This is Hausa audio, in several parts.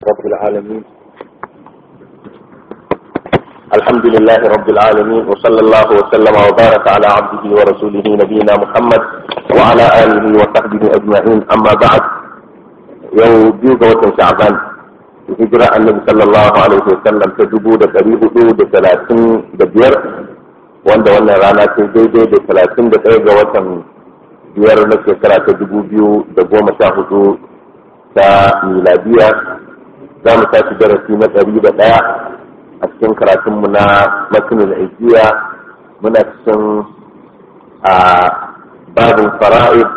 رب العالمين الحمد لله رب العالمين وصلى الله وسلم وبارك على عبده ورسوله نبينا محمد وعلى آله وصحبه أجمعين أما بعد يوم بيوغ وتن شعبان هجرة النبي صلى الله عليه وسلم تجبو دا قريب دو دا ثلاثين دا بير وان دا وانا رانا تجيدي دا ثلاثين دا قيغ وتن biyar na shekara ta dubu biyu da goma sha hudu ta miladiya za mu tashi darasi na ɗari da ɗaya a cikin karatunmu na matinin ajiya muna cikin a babin fara'id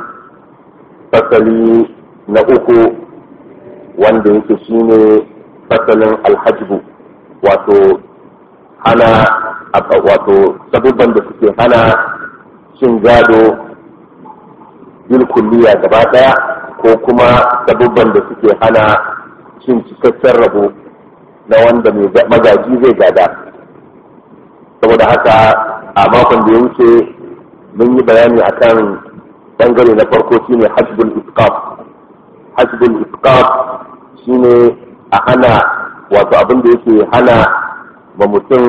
fasali na uku wanda yake shine fasalin alhajbu wato hana wato sabubban da suke hana cin gado bil kulliya gaba daya ko kuma sabubban da suke hana cin cikakken rabo na wanda mai magaji zai gada saboda haka a makon da ya wuce mun yi bayani akan bangare na farko shine hajjbul isqaf hajjbul isqaf shine a hana wato abin da yake hana ma mutum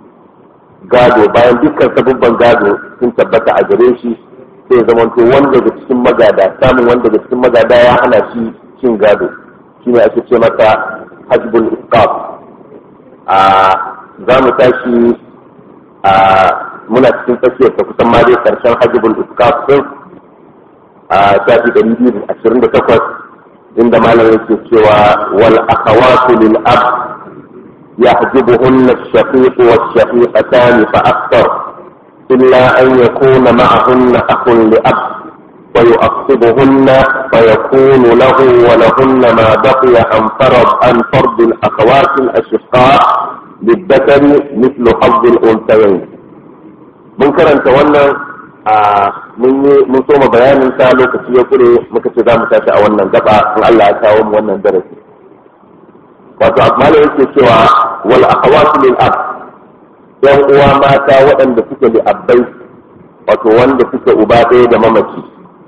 gado bayan dukkan sabubban gado sun tabbata a gare shi sai zama to wanda daga cikin magada samun wanda daga cikin magada ya hana shi cin gado shine ake ce masa hajbul isqaf a za mu tashi a muna cikin tsakiyar ta kusan ma dai karshen hajbul isqaf din a shafi ɗari biyu da ashirin da takwas inda malam yake cewa wal akhawatu lil ab yahjubuhunna ash-shaqiq wash-shaqiqatan fa akthar إلا أن يكون معهن أخ لأب ويؤصبهن فيكون له ولهن ما بقي عن فرض عن فرض الأخوات الأشقاء للذكر مثل حظ الأنثيين. منكرا تولى mun so ma bayanin sa lokaci ya kure muka ce za mu tashi a wannan gaba in Allah ya kawo mu wannan darasi wato amma yake cewa wal akhawatu lil ab yan uwa mata waɗanda suke da abbai wato wanda suke uba ɗaya da mamaci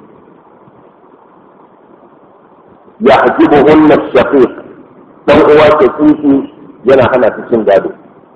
ya hajibu hunna shafiq dan uwa ke tsinki yana hana su cin gado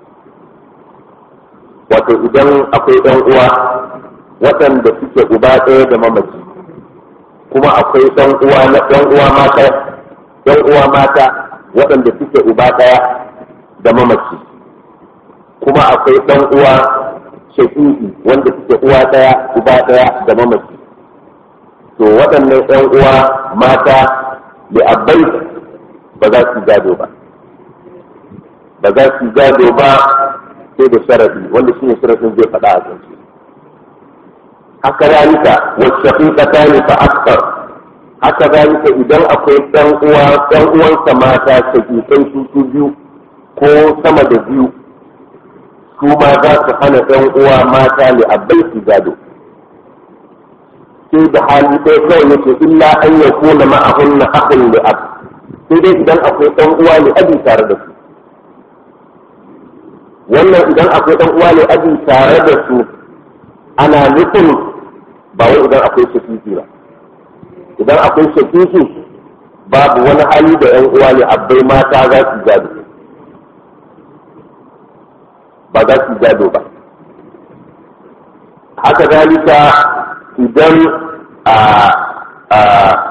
wato idan akwai ɗan uwa waɗanda suke uba ɗaya da mamaci kuma akwai ɗan uwa na ɗan uwa mata ɗan uwa mata waɗanda suke uba ɗaya da mamaci kuma akwai ɗan uwa shaƙiƙi wanda suke uwa ɗaya uba ɗaya da mamaci to waɗannan ɗan uwa mata da abbai ba za su gado ba ba za su gado ba sai da sharadi wanda shine sharadin zai faɗa a kansu haka zalika wacce haƙiƙata ne fa akthar haka zalika idan akwai ɗan uwa ɗan uwansa mata shaƙiƙai su su biyu ko sama da biyu su ma za su hana ɗan uwa mata li abbai su gado sai da hali ɗaya kawai yake illa an ya kuna ma'ahunna akhun li ab sai dai idan akwai ɗan uwa li abi tare da su wannan idan akwai ɗan uwa li abi tare da su ana nufin ba wai idan akwai shakiki ba idan akwai shakiki babu wani hali da ɗan uwa li abbai mata za su gado ba za su gado ba haka zalika idan a a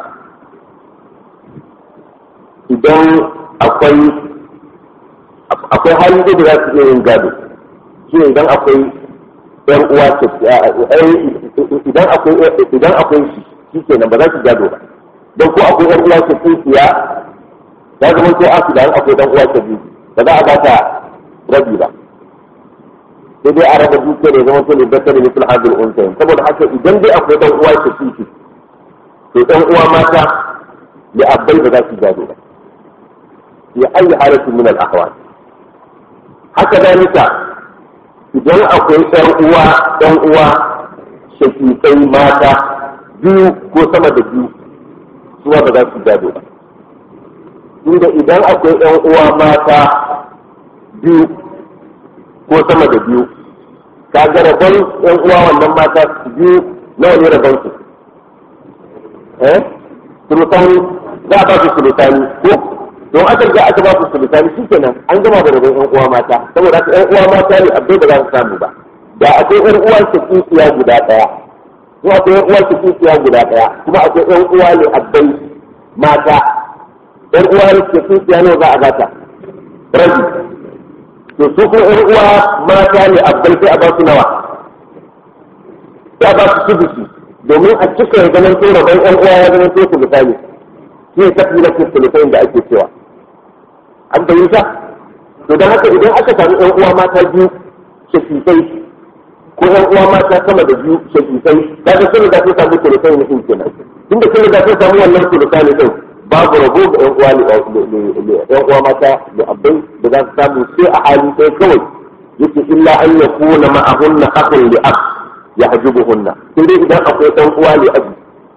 idan akwai akwai hali da za su iya yin gado shi idan akwai yan uwa idan akwai idan akwai shi shi kenan ba za su gado ba don ko akwai yan uwa ke tsinkiya ya zama ko asu da akwai dan uwa ke biyu ba za a ba ta rabi ba sai dai a raba dukiya da zama tole da tare mutum hadin unsayin saboda haka idan dai akwai dan uwa ke fifi to dan uwa mata da abbai ba za su gado ba ya ayi halatin min al ahwal haka dalika idan akwai dan uwa dan uwa shakikai mata biyu ko sama da biyu su ba za su gado ba inda idan akwai ɗan uwa mata biyu ko sama da biyu ka ga rabon yan uwa wannan mata biyu nawa ne rabon su eh sulutani za a ba su sulutani ko don aka ga aka ba su sulusani shi kenan an gama da rabon yan uwa mata saboda haka yan uwa mata ne abdai ba za su samu ba da akwai yan uwa shakikiya guda daya kuma akwai yan uwa shakikiya guda daya kuma akwai yan uwa ne abdai mata yan uwa shakikiya ne za a bata rabi to su kuma yan uwa mata ne abdai sai a ba su nawa sai a ba su sudusi domin a cika ya zaman tura ban yan uwa ya zaman tura sulusani shi ne tafi na sulusani da ake cewa an fahimta to don haka idan aka samu yan uwa mata biyu shakikai ko yan uwa mata sama da biyu shakikai kaga sun da sun samu sulusai ne din kenan tunda sun da sun samu wannan sulusai ne din babu rabo ga yan uwa yan uwa mata da abbai da za su samu sai a hali sai kawai yake illa an yakuna ma'ahunna akhun li ab yahjubuhunna sai dai idan akwai dan uwa li abi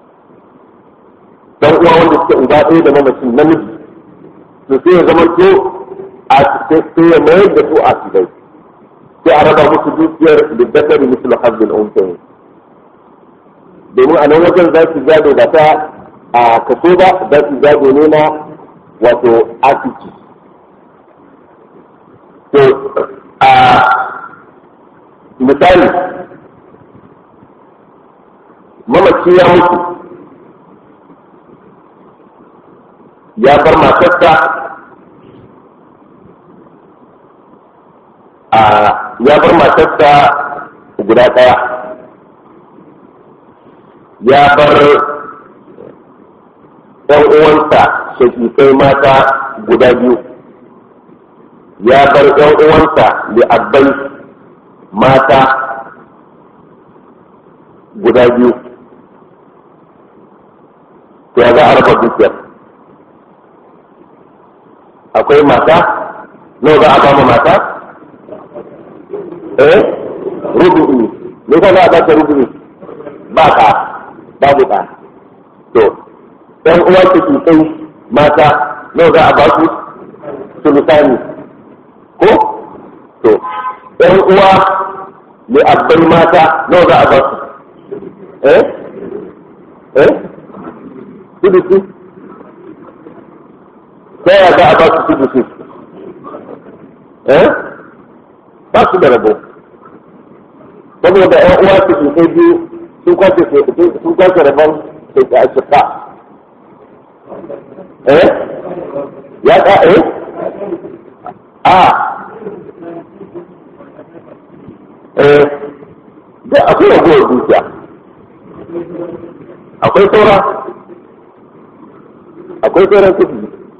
dan uwa wanda suke uba ɗaya da mamacin namiji to sai ya zama to a sai ya mayar da su a sidai sai a raba musu dukiyar da dakari misal hazzin unsayin domin a nan wajen za su gado ba ta a kaso ba za su gado ne na wato asiki to a misali mamaci ya mutu ya bar matarsa a ya bar matarsa guda ɗaya ya bar ɗan uwansa shakikai mata guda biyu ya bar ɗan uwansa li'abbai mata guda biyu to ya za a raba dukiyar akwai mata nawa za a ba mu mata eh rubu'i me ka za a bata rubu'i ba ka babu ka to ɗan uwa ke kai mata nawa za a ba su sulusani ko to ɗan uwa ne abbai mata nawa za a ba su eh eh sudusi ta yaya za a ba su sudusi eh ba su da rabo saboda ƴan uwa su ke kai biyu sun kwace sun kwace rabon da ke ashika eh ya ka eh a eh da akwai ragowar dukiya akwai saura akwai sauran kudi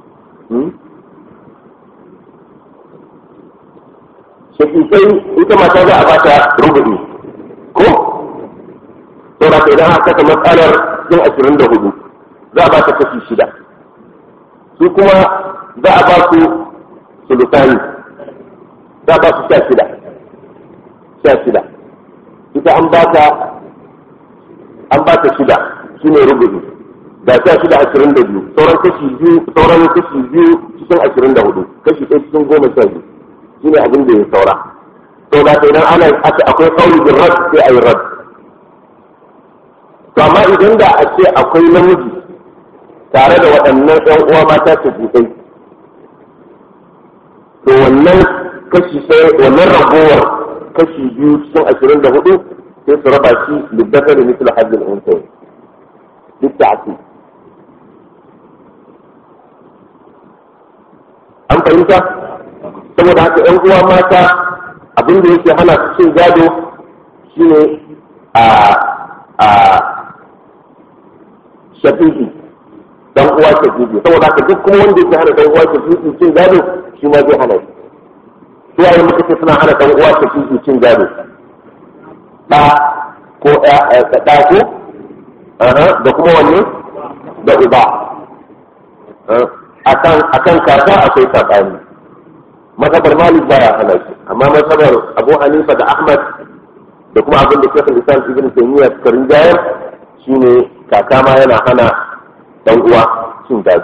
shakikai ita mata za a bata rubu'i ko saura ka idan aka kasa matsalar cikin ashirin da hudu za a ba ta kashi shida su kuma za a ba su sulusani za a ba su sha shida sha shida ita an ba ta an ba ta shida shi ne rubu'i ga sha shida ashirin da biyu sauran kashi biyu sauran kashi biyu cikin ashirin da hudu kashi ɗaya cikin goma sha biyu shi ne abin da ya saura to da ta idan ana akwai kauli bin rad sai a yi rad to amma idan da a ce akwai namiji tare da waɗannan ɗan uwa mata ta buɗai to wannan kashi sai wannan ragowar kashi biyu cikin ashirin da hudu sai su raba shi liddafar da misal hajjin unsayi duk da ake an fahimta saboda haka ‘yan uwa mata abin da yake hana su cin gado shine a a shafi'i dan uwa shafi'i saboda haka duk kuma wanda yake hana dan uwa shafi'i cin gado shi ma zai hana shi su yayin muka ce suna hana dan uwa shafi'i cin gado ɗa ko ɗa ko da kuma wanne da uba akan akan kaka akwai sabani masabar malik baya hana shi amma masabar abu hanifa da ahmad da kuma abin da shekul islam ibn taymiya suka rinjayar shine kaka ma yana hana dan uwa cin gado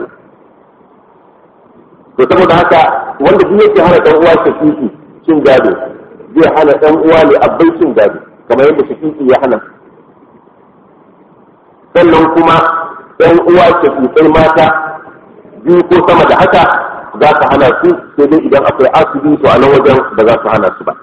to saboda haka wanda duk yake hana dan uwa shakiki cin gado zai hana dan uwa ne abbai cin gado kamar yadda shakiki ya hana sannan kuma ɗan uwa shakikai mata biyu ko sama da haka za su hana su sai dai idan akwai asibi to a nan wajen ba za su hana su ba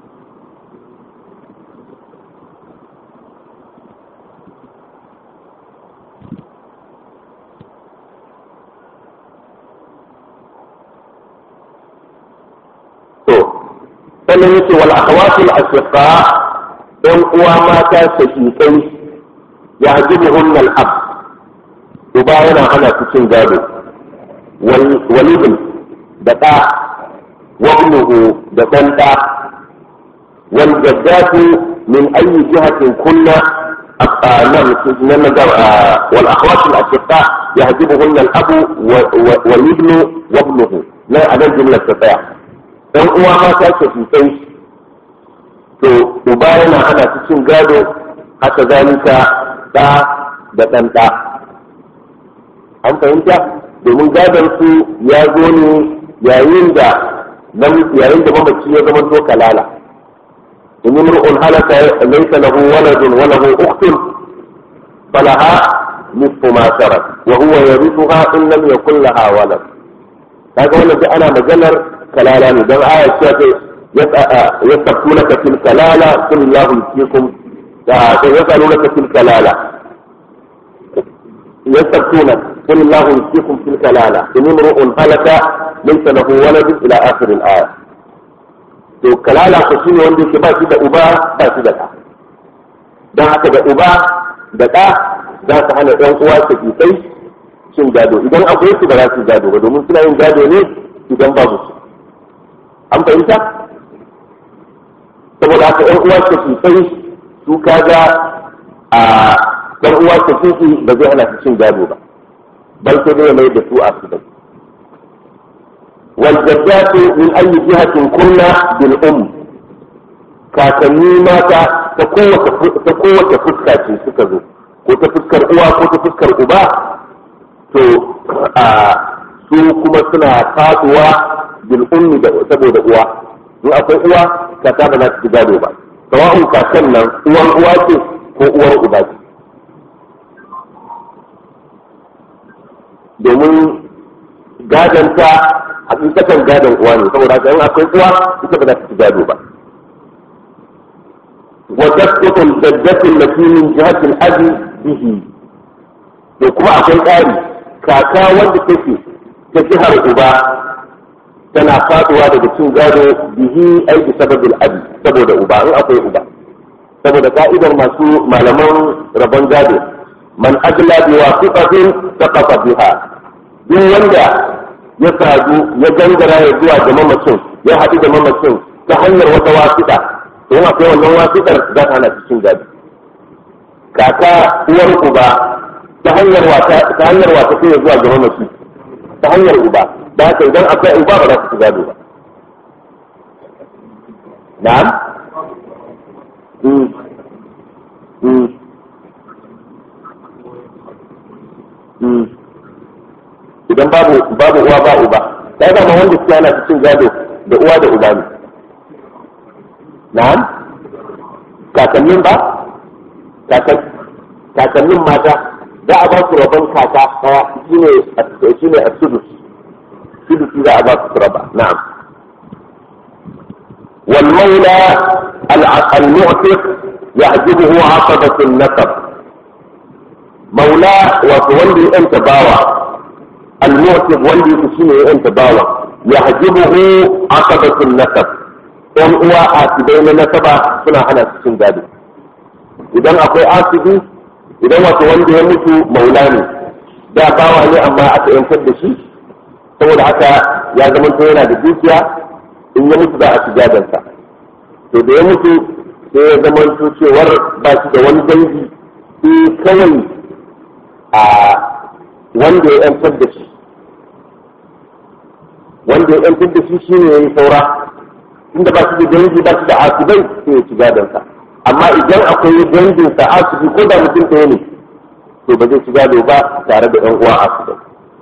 to sannan yake wal akhawatul asqa ɗan uwa mata shakikai ya hajibuhunna al-ab uba yana hana su cin gado walibin da ɗa wabnuhu da ɗan ɗa wal jaddatu min ayi jihatin kunna nan wal akhwatul asqa yahjibuhunna al-abu wal ibnu wabnuhu nan a nan jumlar ta tsaya dan uwa mata ke sosai to uba yana hana su cin gado haka zalika ɗa da ɗan ɗa an fahimta domin gadon su ya zo ne yayin da yayin da mamaci ya zama to kalala in imru'un halaka laysa lahu waladun wa lahu ukhtun falaha nisfu ma tarak wa huwa yarithuha in lam yakul laha walad kaga wannan duk ana maganar kalala ne dan aya ce ta yasabtunaka fil kalala qul illahu yufikum yasalunaka fil kalala يستفتونك قل الله يفتيكم في الكلالة إن امرؤ هلك ليس له ولد إلى آخر الآية to kalala ko shine wanda yake ba shi da uba ba shi da ɗa don haka da uba da ɗa za su hana ɗan uwa su kai cin gado idan akwai su ba za su gado ba domin suna yin gado ne idan babu su an fahimta saboda haka ɗan uwa su kai su kaga a dan uwa ta kiki ba zai hana su cin gado ba bal sai dai mai da su a su bai wal jaddatu min ayi jihatin kunna bil um kakanni mata ta kowace ta kowace fuska ce suka zo ko ta fuskar uwa ko ta fuskar uba to a su kuma suna faduwa bil ummi da saboda uwa in akwai uwa kaka ba za ta ci gado ba sawa'un kakan nan uwan uwa ce ko uwar uba ce domin gadonta hakikatan gadon uwa ne saboda haka in akwai uwa ita ba za ta ci gado ba wa tasqutu al-jaddatu allati min jihati al-abi bihi to kuma akwai ƙari kaka wanda take ta jihar uba tana faduwa daga cin gado bihi ai bi sababil abi saboda uba in akwai uba saboda ka'idar masu malaman rabon gado man ajla bi wasiqatin saqata biha duk wanda ya sadu ya gangara ya zuwa ga mamacin ya haɗu da mamacin ta hanyar wata wasiƙa to yana kai wannan wasiƙar za ta hana cikin gado kaka uwar uba ta hanyar wata ta hanyar wata kai zuwa ga mamaci ta hanyar uba da haka idan akwai uba ba za ta ci gado ba na'am idan babu babu uwa ba uba sai da wanda suke ana cikin gado da uwa da uba ne na'am kakannin ba kakannin mata za a ba su rabon kaka daya shine shine as-sudus sudus za a ba su raba na'am wal maula al-mu'tiq yahjibuhu 'asabatu an-nasab maula wato wanda ya yanta bawa المعتق wanda yake shine ya yanta bawa ya hajibuhu aqabatun nasab ɗan uwa asibai na nasaba suna hana su cin gado idan akwai asibi idan wato wanda ya mutu maula ne da bawa ne amma aka yantar da shi saboda haka ya zama to yana da dukiya in ya mutu za a ci gadonsa to da ya mutu sai ya zama to cewar ba shi da wani dangi sai kawai a wanda ya yantar da shi wanda ya yantar da shi shine ya yi saura inda ba shi da dangi ba shi da asibai sai ya ci gadonsa amma idan akwai dangin sa asibi ko da mutum ɗaya ne to ba zai ci gado ba tare da ɗan uwa asibai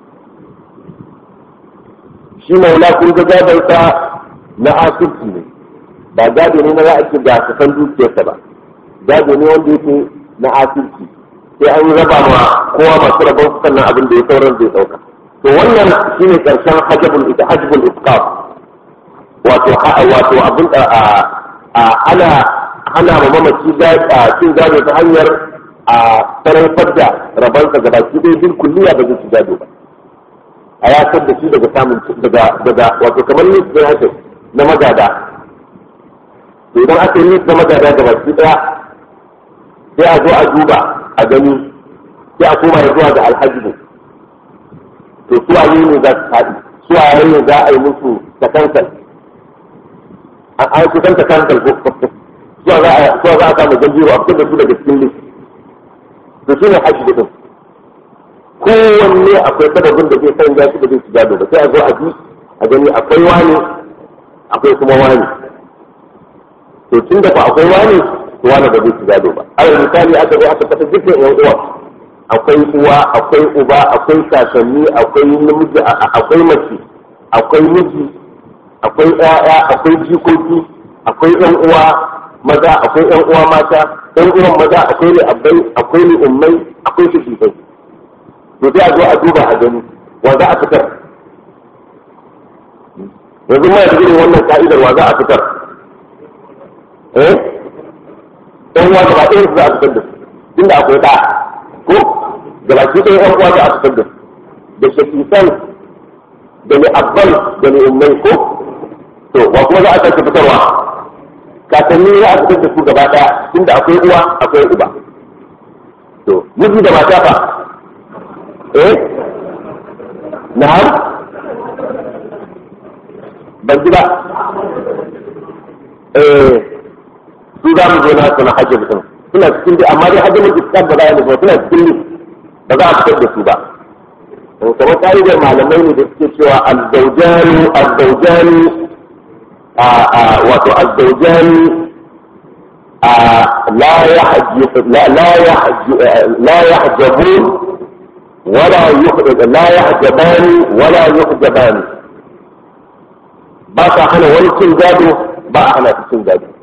shi maula kun ga gadonsa na asibiti ne ba gado ne na za a ce ga kasan dukiyarsa ba gado ne wanda yake na asibiti sai an yi raba ma kowa masu rabon sannan abin da ya sauran zai ɗauka to wannan shine karshen hajjabul ita hajjabul isqaf wato wato abin ana hana ma mamaci cin gado ta hanyar a sarrafar da rabansa ga baki ɗaya bin kulliya ba zai ci gado ba a yatar da shi daga samun daga daga wato kamar nis ne haka na magada to idan aka yi nis na magada ga baki ɗaya sai a zo a duba a gani sai a koma zuwa ga alhaji to su a ne za su faɗi su a ne za a yi musu takankal an kusan takankal ko zuwa za a samu gajiro a fitar da su daga cikin list to shi ne haji din kowanne akwai sababin da zai sanya shi da zai shiga ba sai a zo a bi a gani akwai wani akwai kuma wani to tun da ba akwai wani to wani ba zai shiga ba alal misali aka zo aka kasa dukkan yan uwa akwai uwa akwai uba akwai kakanni akwai namiji akwai mace akwai miji akwai ƴaƴa akwai jikoki akwai ƴan uwa maza akwai ƴan uwa mata ƴan uwan maza akwai ne abbai akwai ne ummai akwai su shigai to sai a zo a duba a gani wa za a fitar yanzu ma da irin wannan ka'idar wa za a fitar eh ɗan uwa gaba ɗayan su za a fitar da su tunda akwai ɗa ko gaba ki ɗaya ɗan uwa za a fitar da su da shakisan da ne abbal da ne ummai ko to wa kuma za a sake fitarwa kakanni za a fitar da su gaba ɗaya tunda akwai uwa akwai uba to miji da mata fa eh na'am ban ji ba eh su za mu zo na su na hajji mutum suna cikin dai amma dai hajji mutum ba za a yi suna cikin ba za a fitar da su ba kamar ka'idar malamai ne da suke cewa azzaujani azzaujani wato azzaujani la yahjabun wala la yahjabani wala yuhjabani ba sa hana wani cin gado ba a hana su cin gado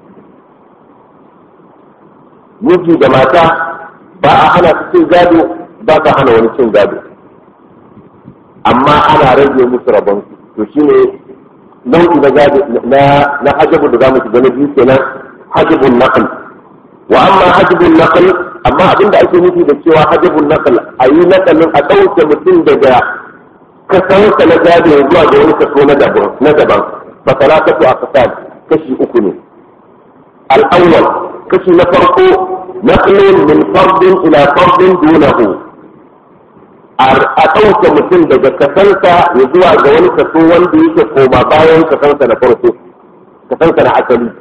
miji da mata ba a hana su cin gado ba sa hana wani cin gado amma ana rage musu rabon to shine nau'i na gado na na hajabu da zamu shiga na biyu kenan hajabun naql wa amma hajabun naql amma abinda ake nufi da cewa hajabun naql ayi naqalin a dauke mutum daga kasansa na gado zuwa ga wani kaso na daban na daban fa salatatu aqsam kashi uku ne al-awwal kashi na farko naqlun min fardin ila fardin dunahu a ɗauke mutum daga kasansa ya zuwa ga wani kaso wanda yake koma bayan kasansa na farko kasansa na asali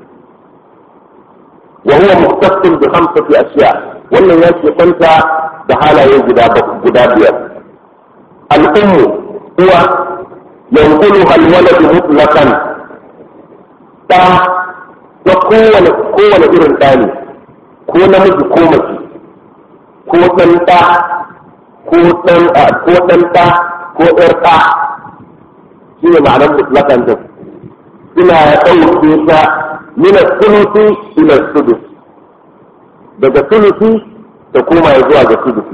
wa huwa muktasin bi khamsati ashiya wannan ya ke kwanta da halaye guda guda biyar al-ummu uwa yanqulu al-walad mutlaqan ta ta kowane kowane irin ɗani ko namiji ko mace ko ɗan ɗa ko ɗan ko ɗan ɗa ko ɗar ɗa shi ne ma'anar mutlakan din suna ɗauke ta mina sulusi ila sudus daga sulusi ta koma ya zuwa ga sudusi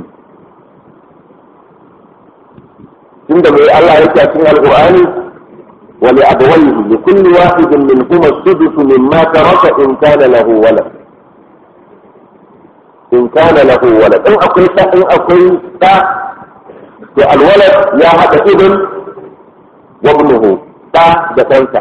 tunda mai Allah yake a cikin alqur'ani wa li abawayhi li kulli wahidin minhuma as-sudus mimma taraka in kana lahu walad in kana lahu walad in akwai ta in akwai ta to alwalad ya hada ibn wa ibnuhu ta da kansa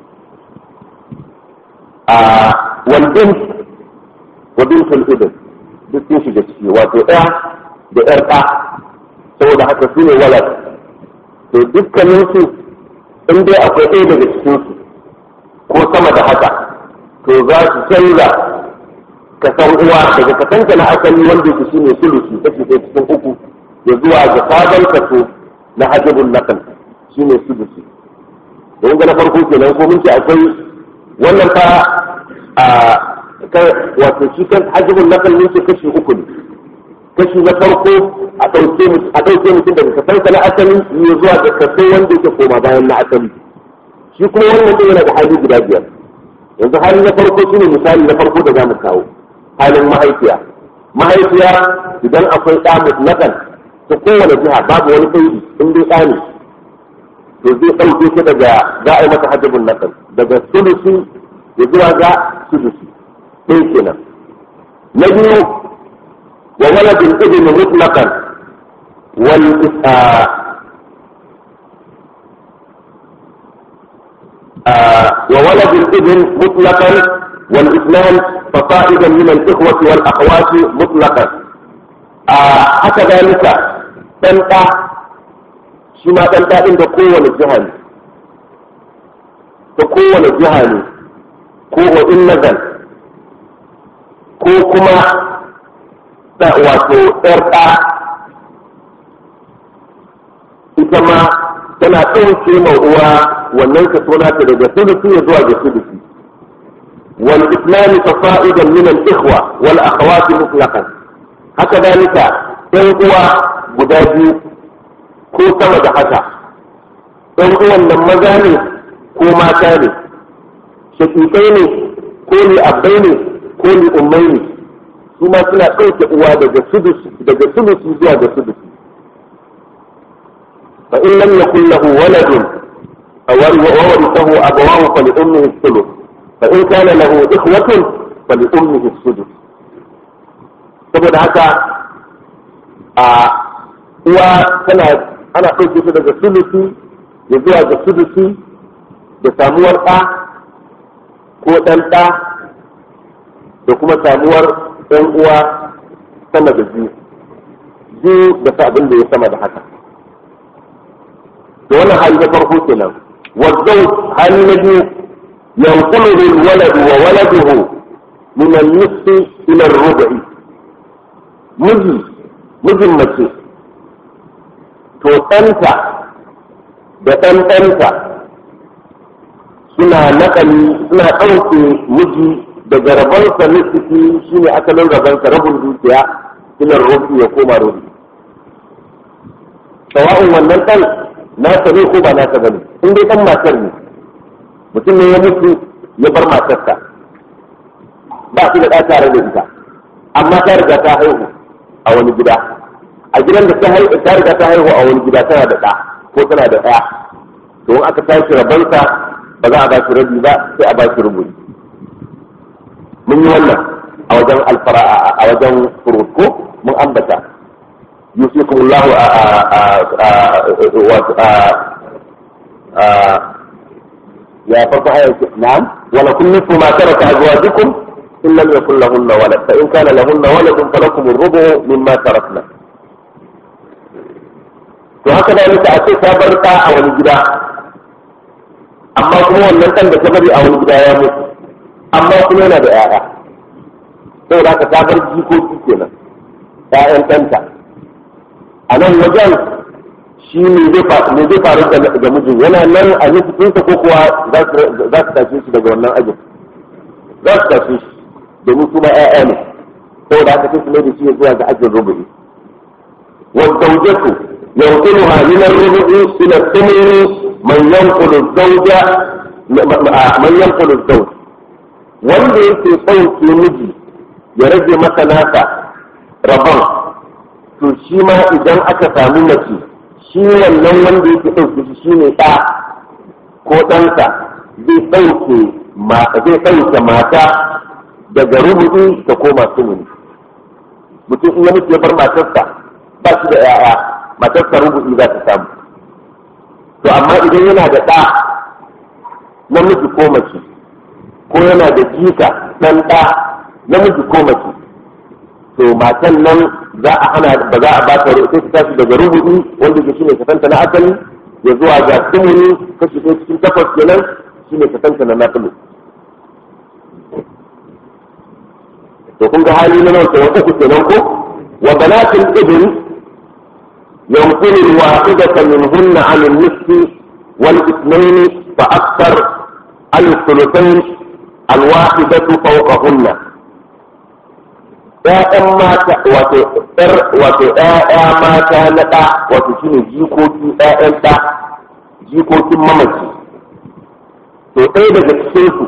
a wal bint wa bint al ibn duk sun shiga ciki wato ɗaya da ƴar ɗa saboda haka su ne walad to dukkanin su in dai akwai ɗaya daga cikin su ko sama da haka to za su canza ka san uwa daga kasanta na asali wanda yake shine sulusi kashi ɗaya cikin uku ya zuwa ga sabon kaso na hajjabun nakal shine sulusi don ga na farko kenan ko mun ce akwai wannan fa a wato shi kan hajjabun nakal mun ce kashi uku ne kashi na farko a ɗauke a ɗauke mutum daga kasanta na asali ya zuwa ga kaso wanda yake koma bayan na asali shi kuma wannan yana da hali guda biyar yanzu hali na farko shine misali na farko da za mu kawo halin mahaifiya mahaifiya idan akwai ɗa mutlakan ta kowane jiha babu wani kaidi in dai ɗa ne to zai ɗauke shi daga za a yi masa hajjabun nasar daga sulusi ya zuwa ga sulusi ɗaya kenan na biyu wa waladin ibn mutlaqan wal وولد الابن مطلقا والاثنان فصائدا من الاخوه والاخوات مطلقا haka zalika ɗan ɗa shi ma ɗan ɗa da kowane jiha ne ta kowane jiha ne ko wa in nazar ko kuma ta wato ɗar ɗa ita ma tana ɗauke ma uwa wannan ka tona ta daga sulusi ya zuwa ga sulusi wal islami fasa'idan min al ikhwa wal akhawati mutlaqan haka dalika ɗan uwa guda biyu ko sama da haka ɗan uwan nan maza ne ko mata ne shakikai ne ko ni abbai ne ko ni ummai ne su ma suna ɗauke uwa daga sudusi daga sulusi zuwa ga sudusi fa in lam yakul lahu waladun وورثه أبواه فلأمه الثلث فإن كان له إخوة فلأمه السدس saboda haka a uwa tana ana ɗauke ta daga sulusi ya zuwa ga sulusi da samuwar ɗa ko ɗan ɗa da kuma samuwar ɗan uwa sama da biyu biyu da abin da ya sama da haka da wannan hali na farko kenan والزوج هل الذي ينقله الولد وولده من النصف إلى الربع مجي مجي mace to ɗanta da ɗan ɗanta suna naƙali suna ɗauke miji daga rabonsa nisiki shi ne asalin rabonsa rabin dukiya ila rubi ya koma rubi sawa'un wannan ɗan nasa ne ko ba nasa bane in dai dan matar ne mutum ne ya mutu ya bar matarsa ba su da ɗa tare da ita amma ta riga ta haihu a wani gida a gidan da ta haihu ta riga ta haihu a wani gida tana da ɗa ko tana da ɗaya to in aka tashi rabansa ba za a ba shi rabi ba sai a ba shi rubuci mun yi wannan a wajen alfara a wajen furut ko mun ambata يوصيكم الله يا فرق نعم ولكم نصف ما ترك أزواجكم إن لم يكن لهن ولد فإن كان لهن ولد فلكم الربع مما تركنا to haka da nika a ce ta bar ta a wani gida amma kuma wannan ɗan da ta bari a wani gida ya mutu amma kuma yana da 'ya'ya saboda haka ta bar jikoki kenan 'ya'yan ɗanta a nan wajen shi ne zai faru da mijin yana nan a nufinsa ko kuwa za su tashe shi daga wannan ajin za su tashe shi domin kuma ƴaƴa ne ko da aka kai da shi ya zuwa ga ajin rubu'i والزوجة ينقلها من الربع إلى الثمن من ينقل الزوجة من ينقل الزوج wanda yake ɗauke miji ya rage masa nasa rabon to shi ma idan aka samu mace shi wannan wanda yake ɗauke shi shi ne ɗa ko ɗansa zai ɗauke zai ɗauke mata daga rubuɗi ta koma sumuni mutum in ya mutu ya bar matarsa ba shi da 'ya'ya matarsa rubuɗi za ta samu to amma idan yana da ɗa namiji ko mace ko yana da jika ɗan ɗa namiji ko mace to matan nan za a hana ba za a ba ta sai ta tashi daga rubuɗi wanda ke shine kasanta na asali ya zuwa ga sumuni kashi ɗaya cikin takwas kenan shine kasanta na nafilu to kun ga hali na nawa kenan uku kenan ko wa banatul ibn yanqulu al-wahidata minhunna 'an an-nisfi wal ithnayn fa akthar al-thuluthayn al-wahidatu fawqahunna ‘ya'yan mata wato ‘yar wato ‘ya'ya mata na ɗa wato shi ne jikoki ‘ya'yan ɗa jikokin mamaci to ɗaya daga cikinsu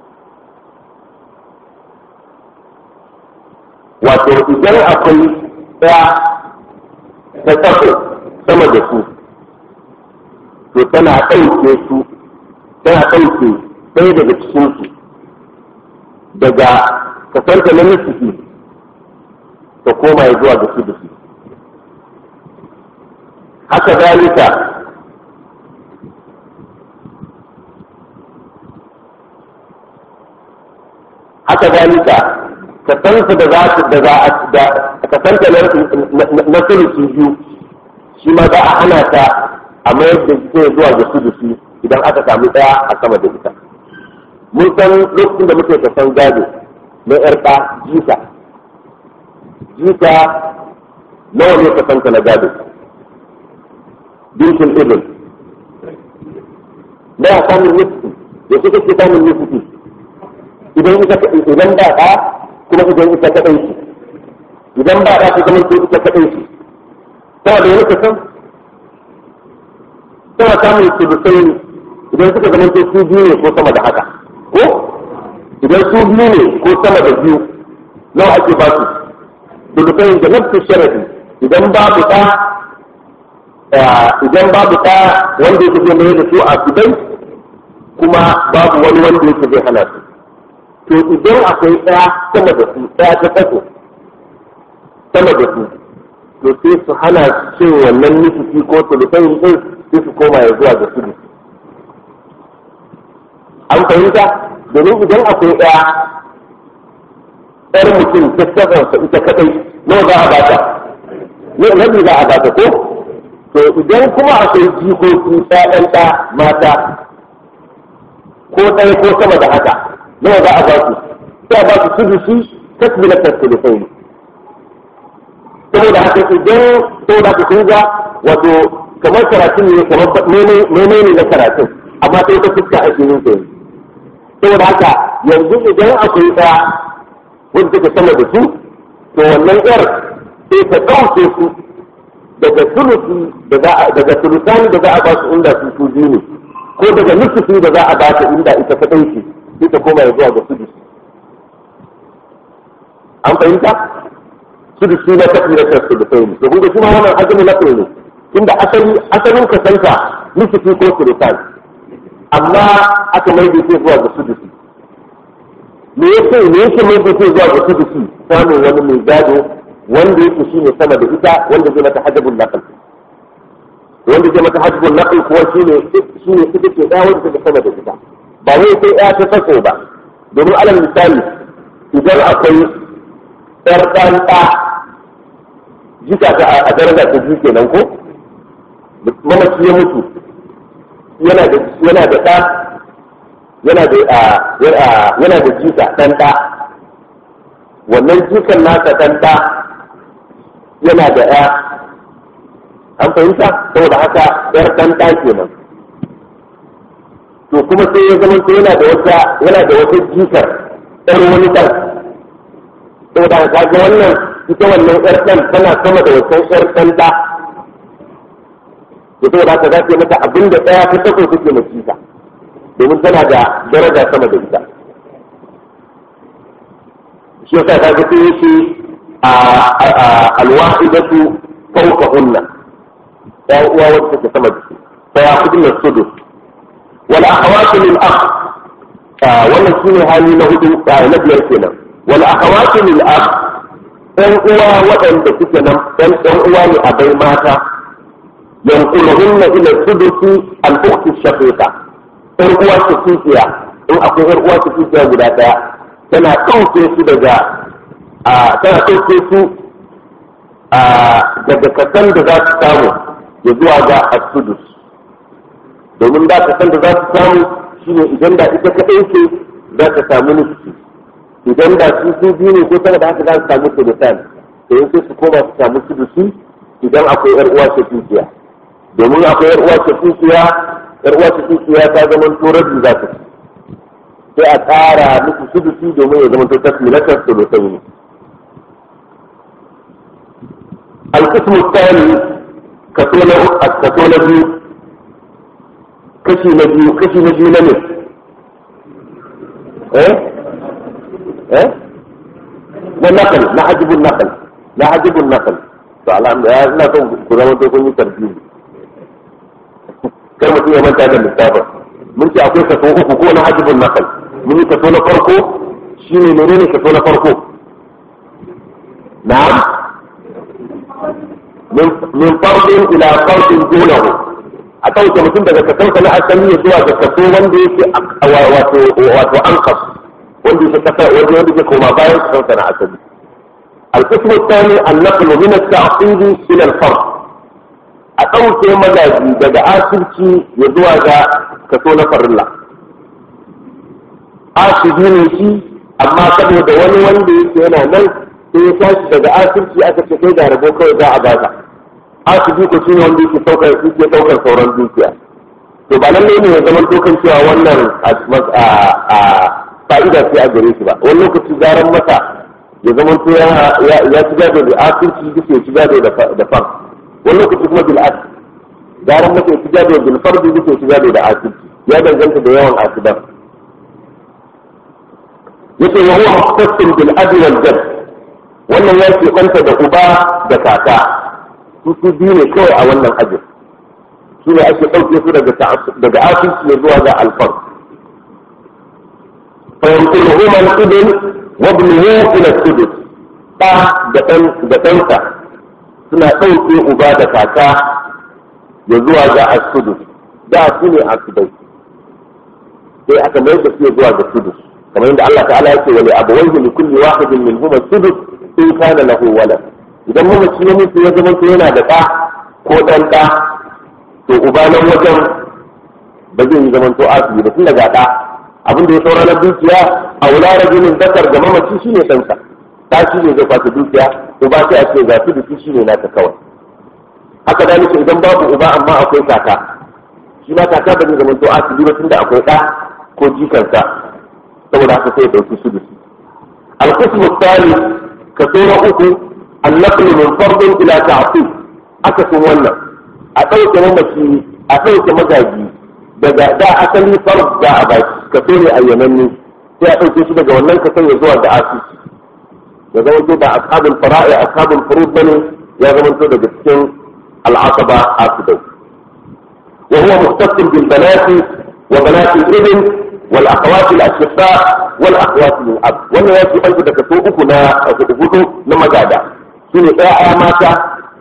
wato idan akwai ɗaya ta tsako sama da su to tana ɗauke su tana ɗauke ɗaya daga cikinsu daga kasanta na nufi ta koma ya zuwa ga su da su haka zalika haka zalika kasanta da za su da za a da kasanta na sulusi biyu shi ma za a hana ta a mayar da zai zuwa ga su da su idan aka samu ɗaya a sama da ita mun san lokacin da muke kasan gado na yar ɗa jika jika nawa ne kasanta na gado bintin ibn da ya samun nufi da su kake samun nufi idan ita idan ba ɗa kuma idan ita kaɗai shi idan ba ɗa ta zama ko ita kaɗai shi tana da wani kasan tana samun sulusai idan suka zama ko su biyu ne ko sama da haka ko idan su biyu ne ko sama da biyu nawa ake ba su sulusai da nafsu sharafi idan babu ɗa idan babu ɗa wanda yake zai mai da su a gidan kuma babu wani wanda yake zai hana su to idan akwai ɗaya sama da su ɗaya ta kaso sama da su to sai su hana cin wannan nufi ko sulusayin ɗin sai su koma ya zuwa ga su an fahimta domin idan akwai ɗaya ɗar mutum ta kasarsa ita kaɗai nawa za a bata rabi za a bata ko to idan kuma akwai jikoki ɗaɗan ɗa mata ko ɗaya ko sama da haka nawa za a ba su sai a ba su sudusi tasbilatar sulusai saboda haka idan saboda haka kun ga wato kamar karatun ne kamar mene ne na karatun amma sai ta fuska a cikin sa saboda haka yanzu idan akwai ɗaya wanda take sama da su to wannan yar sai ta ɗauke su daga sulusi daga sulusani da za a ba su inda su su biyu ne ko daga nusufi da za a ba ta inda ita ta ɗauke sai ta koma ya zuwa ga sudusi an fahimta sudusi na tafi na tafi da sai ne to kun ga shi ma wannan azumi na ne inda asali asalin ka santa nusufi ko sulusani amma aka mai da zuwa ga sudusi me yake me yake mai da zuwa ga sudusi samun wani mai gado wanda yake shi ne sama da ita wanda zai mata hajjabun naqal wanda zai mata hajjabun naqal kuwa shi ne shi ne ita ce ɗaya wanda take sama da ita ba wai sai ɗaya ta sako ba domin alal misali idan akwai ɗar ɗan ɗa jika ta a daraja ta biyu kenan ko mamaci ya mutu yana da yana da ɗa yana da yana da jika ɗan ɗa wannan jikan nasa ɗan ɗa yana da ya an fahimta saboda haka yar ɗan ɗa kenan to kuma sai ya zama to yana da wata yana da wata jikar ɗan wani ɗan saboda haka ga wannan ita wannan yar ɗan tana sama da wata yar ɗan ɗa da saboda haka za ta mata abin da ɗaya ta tako take na jika domin tana da daraja sama da ita shi yasa ta ga sai yake alwahidatu fawqa hunna ya uwa wacce take sama da su fa ya kudin da sudu wal akhawatu lil akh wannan shine hali na hudu na biyar kenan wal akhawatu lil akh ɗan uwa waɗanda suke nan ɗan ɗan uwa ne a bai mata yanquluhunna ila sudusi al ukhti shaqiqa ɗan uwa su kikiya in akwai ɗan uwa su kikiya guda ɗaya tana ɗauke su daga tana ɗauke su daga kasan da za su samu ya zuwa ga asudus domin da kasan da za su samu shine idan da ita kaɗai ce za ta samu nufi idan da su su biyu ne ko sama da haka za su samu sudusan to yin sai su koma su samu sudusi idan akwai yar uwa ce tukiya domin akwai yar uwa ce tukiya yar uwa ce tukiya ta zama torabi za ta ci sai a tsara musu sudusi domin ya zama to tasmilatar sulusai ne القسم الثاني كسونا كسونا بيو كشي نبيو كشي نبيو نمي ايه ايه النقل نعجب النقل نعجب النقل to alhamdulillah ina son ku zama to kun yi tarbiyu kar mutum ya manta da lissafin mun ce akwai kaso uku ko na hajjibin nakal mun yi kaso na farko shine menene kaso na farko na'am min fardin ila fardin dunahu a ɗauke mutum daga kasansa na asali ya zuwa ga kaso wanda yake wato wato anqas wanda yake kasa wanda yake koma bayan kasansa na asali القسم الثاني النقل من التعقيد الى الفرد a ɗauke magaji daga asirci ya zuwa ga kaso na farilla asiri ne shi amma saboda wani wanda yake yana nan sai ya tashi daga asirci aka ce kai ga rabo kawai za a baka asiri ko shi ne wanda yake saukar yake saukar sauran dukiya to ba lalle ne ya zama dokan cewa wannan fa'ida ce a gare shi ba wani lokaci garan masa ya zama to ya ci gado da asirci duk ya ci gado da fan wani lokaci kuma bil as garan masa ya ci gado bil fardi duk ya ci gado da asirci ya danganta da yawan asidan yace wa huwa mukhtassin bil abi wal jadd wannan ya ke kwanta da uba da kaka su su biyu ne kawai a wannan ajin su ne ake ɗauke su daga daga asirci ne zuwa ga alfar fa yanquluhuma al-ibn wa ibnuhu ila sudus da da ɗan da ɗansa suna ɗauke uba da kaka ya zuwa ga asudus da su ne asudai sai aka mai da su zuwa ga sudus kamar yadda Allah ta'ala yake wa li abawayhi li kulli wahidin minhum sudus in kana lahu walad idan mamaci ya mutu ya zama yana da ɗa ko ɗan ɗa to uba nan wajen ba zai yi zaman to asibi ba tun daga ɗa abin da ya saura na dukiya a wula rajulin zakar ga mamaci shine ɗansa ta shi ne zai kwata dukiya uba sai a ce ga su da shi ne naka kawai haka da nake idan babu uba amma akwai kaka shi ma kaka ba zai zama to asibi ba tunda akwai ɗa ko jikansa saboda haka sai ya ɗauki su da su القسم الثالث كثير أخو النقل من فرض إلى تعطيل أكثر ولا أتوك ممشي أتوك مجاجي daga da asali farz da a baki ka so ne ayyananne sai a ɗauke shi daga wannan ka sanya zuwa da asisi ya zama to da ashabul fara'i ashabul furud bane ya zama to daga cikin al'asaba asidai wa huwa mukhtasir bil banati wa banati ibn wal akhawati al ashqa wal akhawati lil ab wannan ya ce banki daga so uku na hudu na magada shine ƴaƴa mata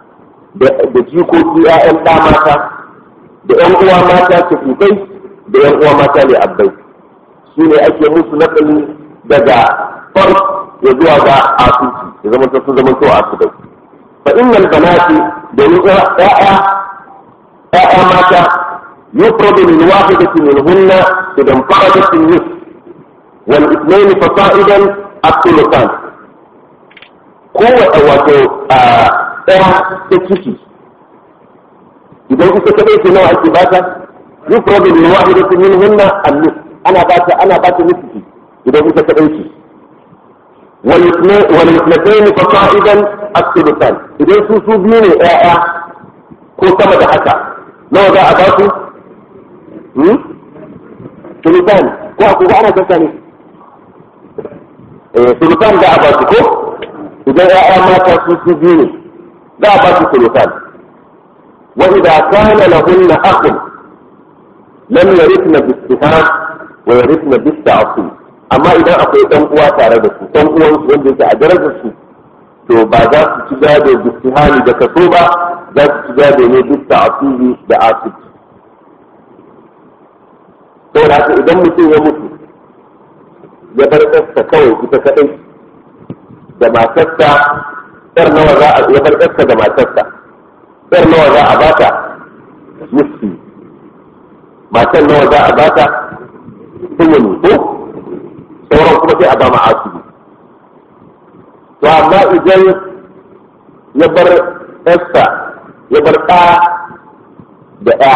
da jikoki ƴaƴan ɗa mata da ƴan uwa mata tafikai da ƴan uwa mata ne abbai su ne ake musu nakali daga far ya zuwa ga asuci ya zama sun zama to asubai fa innal banati domin ƴaƴa ƴaƴa mata yufradu min wahidatin minhunna idan faradat nis wal ithnain fasa'idan at-thuluthan kowace wato ɗaya ta ciki idan ita kadai ce nawa ake bata yufradu min wahidatin minhunna an-nis ana bata ana bata nisfi idan ita kadai ce wal ithnatayn fasa'idan as-thuluthan idan su su biyu ne ƴaƴa ko sama da haka nawa za a ba su hmm thuluthan ko a kuga ana kanta ne eh thuluthan da a ba su ko idan ƴaƴa mata su su biyu ne za a ba su thuluthan وإذا كان لهن أخ لم يرثن بالسهام ويرثن بالتعصيب أما إذا أقول ɗan uwa tare da su ɗan uwan su wanda yake a darajar su to ba za su ci gado bistihani da kaso ba za su ci gado ne duk ta'asibi da asibiti saboda haka idan mutum ya mutu ya bar ƙasta kawai ita kaɗai da matarsa ɗar nawa za a ya bar ƙasta da matarsa ɗar nawa za a bata nufi matan nawa za a bata tumuni ko sauran kuma sai a ba ma asibi to amma idan ya bar ɗansa ya bar ɗa da ɗa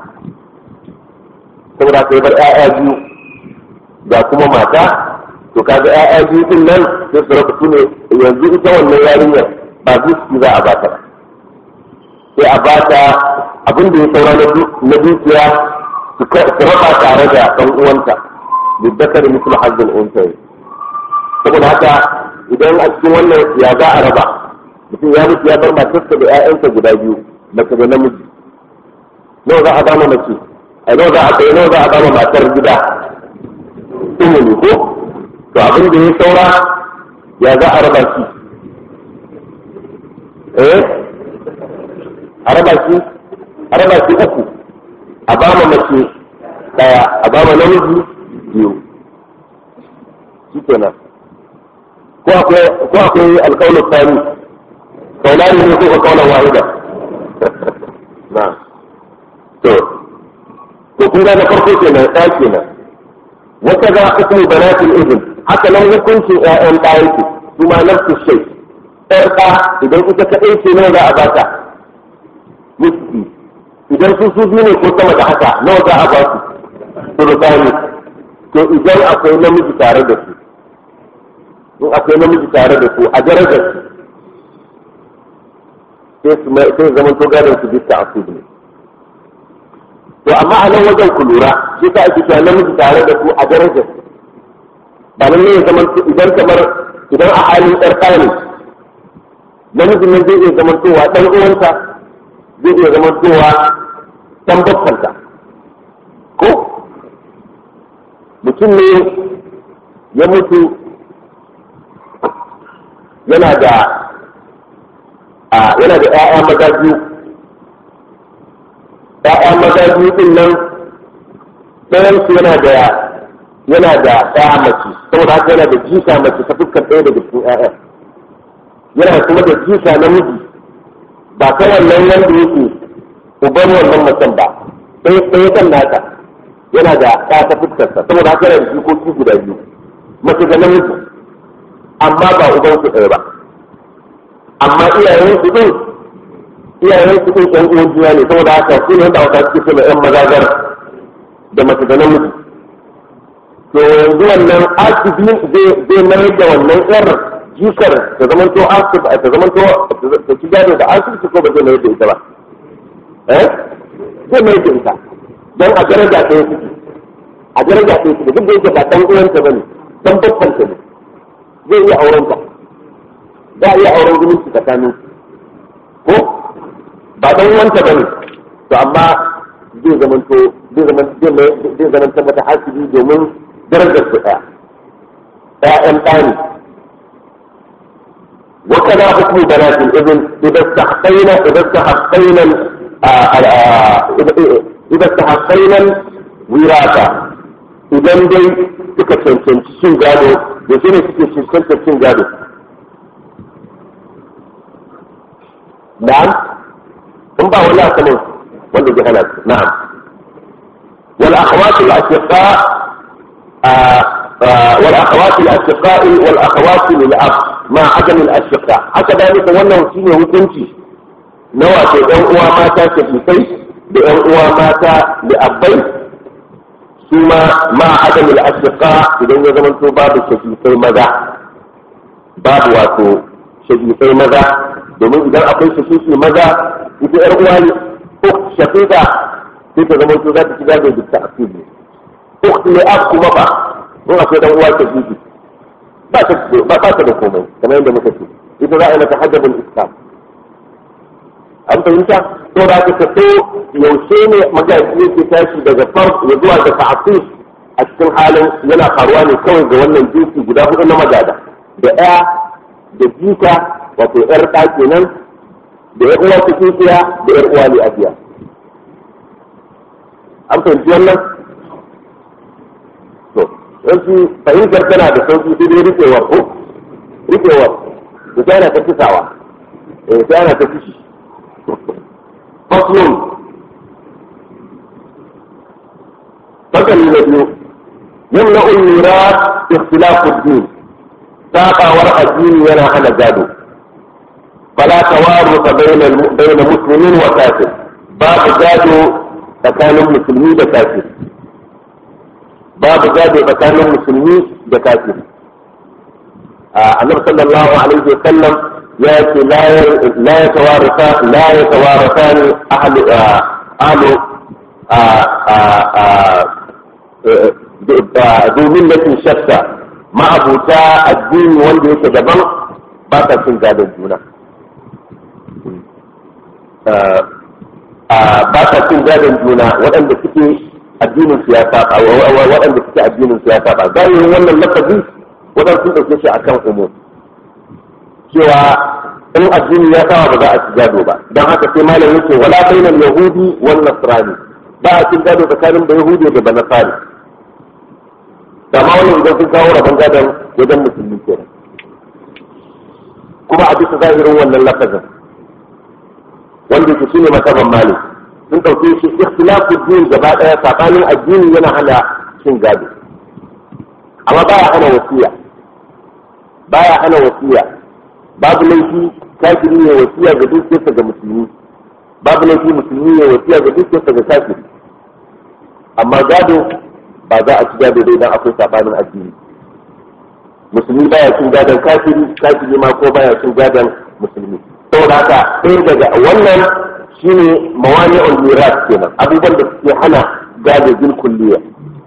saboda ka ya bar ‘ya'ya biyu ga kuma mata to kaga ‘ya'ya biyu din nan sai su raba su ne yanzu ita wannan yarinyar ba zuci za a bata ba sai a bata abin da ya saura na dukiya su raba tare da ɗan uwanta bibbaka da musul hajjin unsayi saboda haka idan a cikin wannan ya za a raba mutum ya mutu ya bar matarsa da 'ya'yansa guda biyu mace da namiji nawa za a ba ma mace a nawa za a kai nawa za a ba ma matar gida ilimi ko to abin da ya saura ya za a raba shi eh a raba shi a raba shi uku a ba ma mace daya a ba ma namiji biyu shi kenan ko akwai ko akwai alƙawar tsani kaulani ne ko kaulan wahida na to to kun ga na farko kenan ɗaya kenan wata ga hukumu banatul ibn haka nan hukuncin ƴaƴan ɗaya yake kuma nafsu shay ɗar ɗa idan ita kaɗai ce nawa za a bata miski idan su su biyu ne ko sama da haka nawa za a ba su sulutani to idan akwai namiji tare da su in akwai namiji tare da su a darajar su sai zama to gadon su bisa asib ne to amma a nan wajen ku lura shi ta ake cewa namiji tare da su a darajar su ba nan ne ya zama idan kamar idan a halin ɗar ne namijin nan zai iya zama towa ɗan uwanta zai iya zama towa ɗan babbanta ko mutum ne ya mutu yana da yana da ‘ya'ya maza biyu ‘ya'ya maza biyu din nan ɗayansu yana da yana da ɗaya mace saboda haka yana da jika mace ta fuskar ɗaya daga cikin ‘ya'ya yana kuma da jika namiji ba ta wannan wanda yake uban wannan macen ba ɗaya ɗaya kan naka yana da ɗaya ta fuskarsa saboda haka yana da jikoki guda biyu mace da namiji amma ba uban su ɗaya ba amma iyayen su din iyayen su din ɗan uwan juna ne saboda haka su ne wanda aka suke suna ƴan mazagar da mace da namiji to yanzu wannan asibi zai mayar da wannan ƴar jikar ta zaman to asib ta zaman to ta ci gado da asibiti ko ba zai mayar da ita ba eh zai mayar da ita don a daraja ɗaya suke a daraja ɗaya suke duk da yake ba ɗan uwanta ba ne ɗan babbanta ne zai iya auren ta za a iya auren zumunci tsakanin ko ba dan wanta bane to amma zai zaman to zai zaman zai zaman ta mata hasibi domin darajar su daya ƴaƴan ɗani وكذا حكم بنات الابن اذا استحقينا اذا استحقينا اذا استحقينا الوراثه اذا دي suka cancanci cin gado da shi ne suke cancantar cin gado na'am in ba wani asalin wanda ya hana su na'am wal akhawat al ashiqa wal akhawat al ashiqa wal akhawat lil ab ma adam al ashiqa haka dalika wannan shine hukunci na wato ɗan uwa mata shafikai da ɗan uwa mata da abbai su ma ma adam al ashiqa idan ya zama to babu shafikai maza babu wato shafikai maza domin idan akwai shafiki maza ita yar uwa ne ko shafika sai ta zama to za ta shiga da dukkan asiri ko ne ab kuma ba in akwai dan uwa shafiki ba ta ba ta da komai kamar yadda muka ce ita za a yi mata hajjabul islam an fahimta to da ka tafi yaushe ne magaji yake tashi daga farko ya zuwa da ta'atif a cikin halin yana faruwa ne kawai ga wannan jinsi guda hudu na magada da ɗaya da jika wato ‘yar ɗa kenan da ‘yar uwa cikin tsiya da ‘yar uwa ne abiya. An fahimci wannan? To, yanzu fahimtar tana da sauki sai dai rikewar ko? Rikewar, da ta yana ta kisawa, eh ta yana ta kishi. Faslun, fasali na biyu, yamna ulmira ikhtilafu din, saƙawar addini yana hana gado. فلا توارث بين بين مسلم وكافر باب جادو تكان مسلمي وكافر باب جادو تكان مسلمي وكافر النبي صلى الله عليه وسلم ياتي لا لا يتوارثان لا يتوارثان اهل اهل ذو ملة شتى ما أبوتا الدين wanda yake daban ba ta cin gadon juna ba sa cin gadon juna waɗanda suke addinin su ya saba waɗanda suke addinin su ya saba zahirin wannan lafazi waɗanda sun ɗauke shi akan umum cewa in addini ya saba ba za a ci gado ba don haka sai malam yake wala bainal yahudi wan nasrani ba a cin gado tsakanin da yahudi da banasari kama wannan idan sun kawo rabon gadon wajen musulmi kenan kuma a bisa zahirin wannan lafazin wanda yake shine masaban malik sun ɗauke shi ikhtilafu din gaba ɗaya sabanin addini yana hana cin gado amma baya hana wasiya baya hana wasiya babu laifi kafiri ne wasiya ga dukiyarsa ga musulmi babu laifi musulmi ne wasiya ga dukiyarsa ga kafiri amma gado ba za a ci gado dai idan akwai sabanin addini musulmi baya cin gadon kafiri kafiri ma ko baya cin gadon musulmi saboda haka ɗaya daga wannan shine mawani'ul miras kenan abubuwan da suke hana gado bil kulliya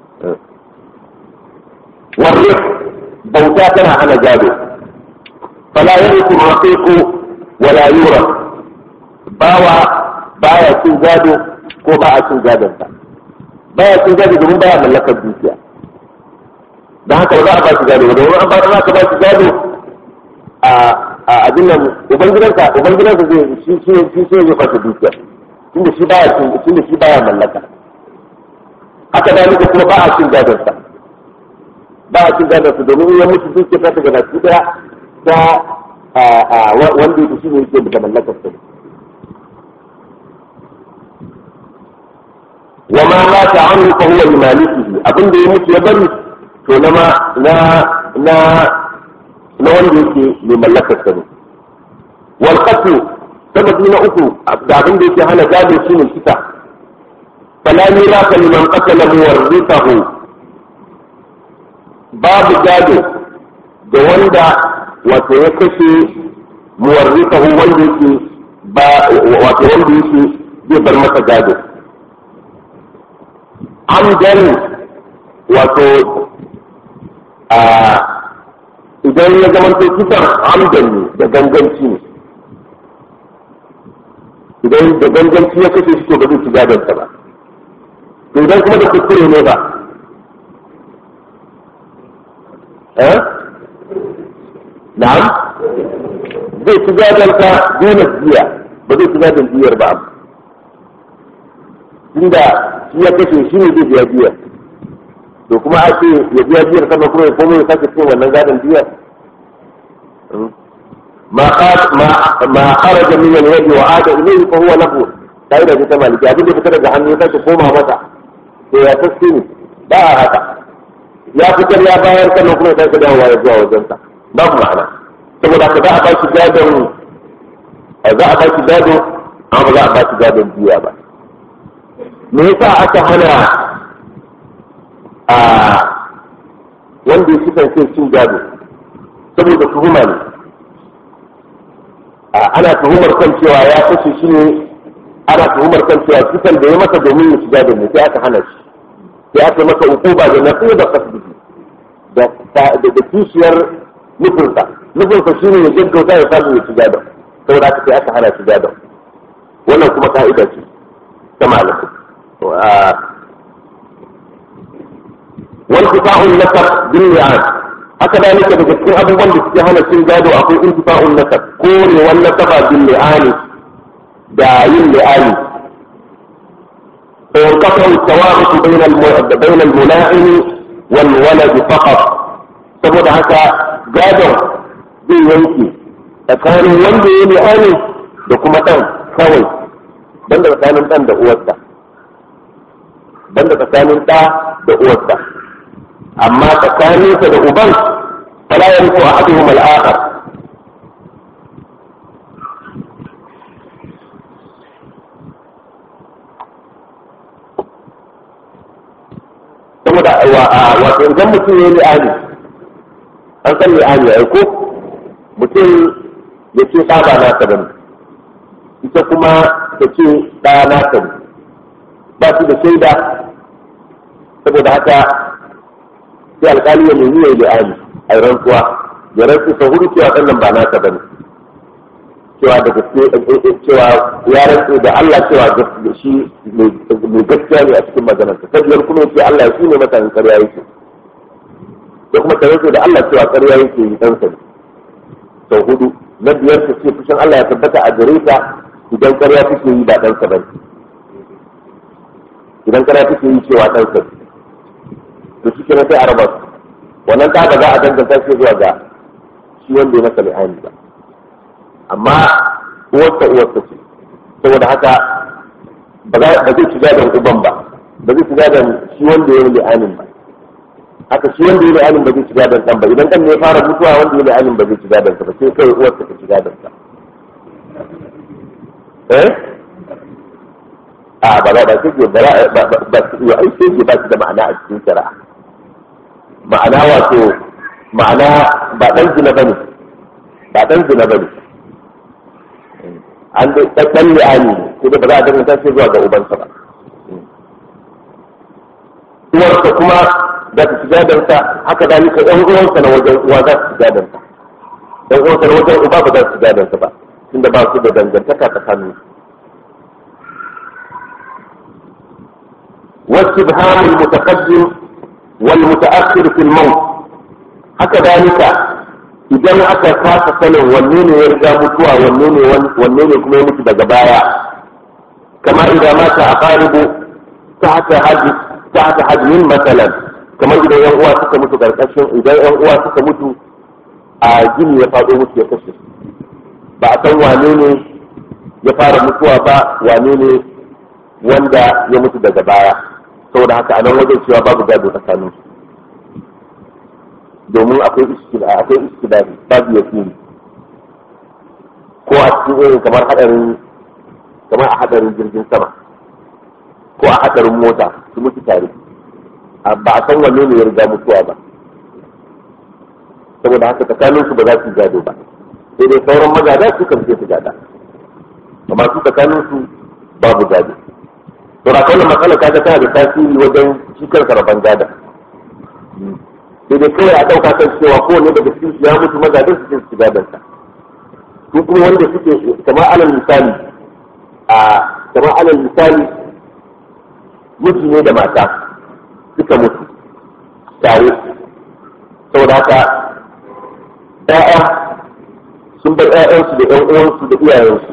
warri bauta tana hana gado fala yariku raqiqu wala yura bawa baya cin gado ko ba a cin gadon sa baya cin gado domin baya mallakar dukiya don haka ba za a ba shi gado ba domin an ba za ka ba shi gado a a abin nan ubangidansa ubangidansa zai shi shi shi shi zai fasa dukiya tunda shi baya cin tunda shi baya mallaka haka da nika kuma ba a cin gadon sa ba a cin gadon sa domin ya mutu dukiya ta daga baki daya ta wanda yake shi ne yake da mallakar sa wa ma mata anhu fa huwa limalikihi abin da ya mutu ya bari to na ma na na na wanda yake mai mallakar sa ne wal qatl sababi na uku da abin da yake hana gado shine kisa fala mirasa liman qatala muwarrithahu babu gado da wanda wato ya kashe muwarrithahu wanda yake ba wato wanda yake zai bar masa gado amdan wato a idan ya zama to kisan amdan ne da ganganci ne idan da ganganci ya kashe shi to ba zai ci gadonsa ba to idan kuma da kuskure ne ba eh na'am zai ci gadonsa dole biya ba zai ci gadon biyar ba inda shi ya kashe shi ne zai biya biyar to kuma a ce ya biya biyar sama kuma ya komo ya sake cin wannan gadon biyar ma ma kharaja min al-yadi wa ada ilayhi fa huwa lahu kai da ta maliki abin da fita daga hannu ya sake koma mata to ya taske ne ba a haka ya fitar ya bayar sannan kuma ya sake dawowa ya zuwa wajensa babu ma'ana saboda haka za a ba shi gadon za a ba shi gado amma ba za a ba shi gadon biya ba me yasa aka hana a wanda ya kasance cin gado saboda tuhuma ne ana tuhumar kan cewa ya kashe shi ne ana tuhumar kan cewa kisan da ya masa domin ya ci gado ne sai aka hana shi sai aka masa hukuma da na da kasbihi da da kishiyar nufinsa nufinsa shi ne ya gaggauta ya samu ya ci gado saboda aka sai aka hana shi gado wannan kuma ka'ida ce ta malamai وانتفاع النسب باللعان haka da nika daga cikin abubuwan da suke hana cin gado akwai intifa'un nasab kore wan nasaba bil li'ani da yin li'ani fa yanqatu tawaruth bayna al bayna al mula'in wal walad faqat saboda haka gado zai yanke tsakanin wanda ya li'ani da kuma dan kawai banda tsakanin dan da uwarsa banda tsakanin ɗa da uwarsa amma tsakaninsa da uban fala ya riko a haɗu mal'akar saboda wato idan mutum ya yi li'ani an san li'ani ya ko mutum ya ce ɗa ba nasa ba ita kuma ta ce ɗa nasa ne ba su da shaida saboda haka sai alkali ya nemi ya yi li'ani a rantsuwa ya rantsu ta hudu cewa sannan ba nasa bane cewa da gaske cewa ya rantse da Allah cewa shi mai gaskiya ne a cikin maganarsa ta biyar kuma yace Allah shi ne mutanen ƙarya yake da kuma ta rantse da Allah cewa ƙarya yake yi ɗansa ne sau hudu na biyar ta ce fushin Allah ya tabbata a gare ta idan ƙarya take yi ba ɗansa ba idan ƙarya take yi cewa ɗansa ne to shi kenan sai a raba su wannan ta ba za a danganta shi zuwa ga shi wanda ya masa li'ani ba amma uwarsa uwarsa ce saboda haka ba zai shiga da uban ba ba zai shiga da shi wanda ya yi li'anin ba haka shi wanda ya yi li'anin ba zai shiga da ɗan ba idan ɗan ne ya fara mutuwa wanda ya yi li'anin ba zai shiga da ba sai kai uwarsa ta shiga da sa eh a ba za ba sai ke ba ba ba ya aike ke ba shi da ma'ana a cikin shari'a ma'ana wato ma'ana ba dan zina bane ba dan zina bane an da ɗan li'ani ko da ba za a danganta shi zuwa ga ubansa ba uwarsa kuma za ta shiga danta haka dalika ɗan uwansa na wajen uwa za su shiga danta ɗan uwansa na wajen uba ba za su shiga danta ba tunda ba su da dangantaka tsakanin su واستبهام المتقدم والمتأخر في الموت haka dalika idan aka kasa sanin wanne ne ya riga mutuwa wanne ne wanne ne kuma ya mutu daga baya kama idan mata a qaribu tahta hajj tahta hajmin masalan kamar idan yan uwa suka mutu karkashin idan yan uwa suka mutu a gini ya faɗo mutu ya kashe ba a san wane ne ya fara mutuwa ba wane ne wanda ya mutu daga baya saboda haka a nan wajen cewa babu gado tsakanin su domin akwai iskila akwai iskilari babu yakini ko a cikin irin kamar hadarin kamar a hadarin jirgin sama ko a hadarin mota su mutu tare ba a san wanne ne ya riga mutuwa ba saboda haka tsakanin su ba za su gado ba sai dai sauran magada su kan su gada amma su tsakanin su babu gado to da kawai matsala kaga tana da tasiri wajen shi kansa rabon gada sai dai kawai a ɗauka kan cewa kowane daga cikin su ya mutu mazajen su cikin su gadon sa su kuma wanda suke kamar alal misali a kamar alal misali miji ne da mata suka mutu tare saboda haka ƴaƴa sun bar ƴaƴansu da ƴan uwansu da iyayensu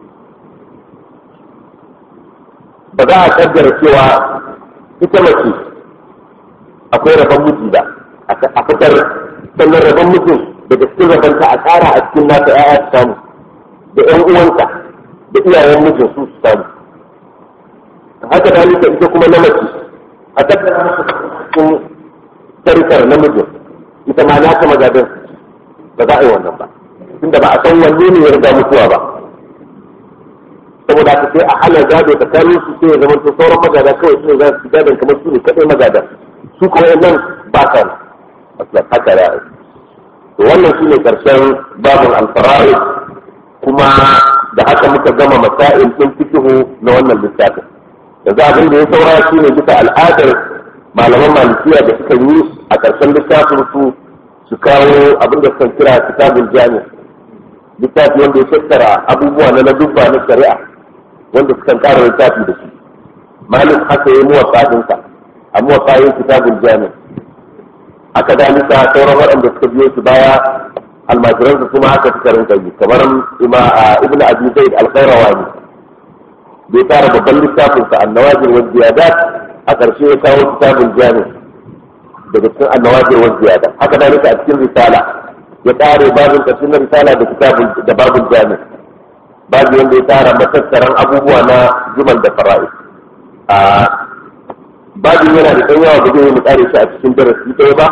ba za a kaddara cewa ita mace akwai rabon miji ba a fitar sannan rabon mutum daga cikin rabonta a tsara a cikin nata ya'ya su samu da ƴan uwanta da iyayen mijin su su samu haka da nika ita kuma na mace a tattara masa cikin tarikar namijin ita ma na ta magadan ba za a yi wannan ba tunda ba a san wanne ne ya riga mutuwa ba saboda haka sai a hana gado tsakanin su sai ya zama to sauran magada kawai su ne za su gadon kamar su ne kaɗai magada su kuma nan ba ka aslan haka ya to wannan shi ne ƙarshen babin alfarari kuma da haka muka gama masail ɗin fikihu na wannan littafin yanzu abin da ya saura shi ne bisa al'adar malaman malikiya da suka yi a ƙarshen littafin su su kawo abin da suka kira kitabul jami littafi wanda ya tattara abubuwa na ladubba na shari'a wanda suka ƙara littafi da shi malik haka ya yi muwaffa ɗinsa a muwaffa yin kitabul jami haka dalika sauran waɗanda suka biyo su baya almajiran su kuma haka suka rinka yi kamar ima ibn abi zaid al-qayrawani bai tara babban littafin sa annawajir wa ziyadat a ƙarshe ya kawo kitabul jami daga cikin annawajir wa ziyadat haka dalika a cikin risala ya tare babin ƙarshen na risala da kitabul da babul jami babu wanda ya tara matattaran abubuwa na jumal da fara'i a babin yana da ɗan yawa ba zai yi mu tsare shi a cikin darasi ɗaya ba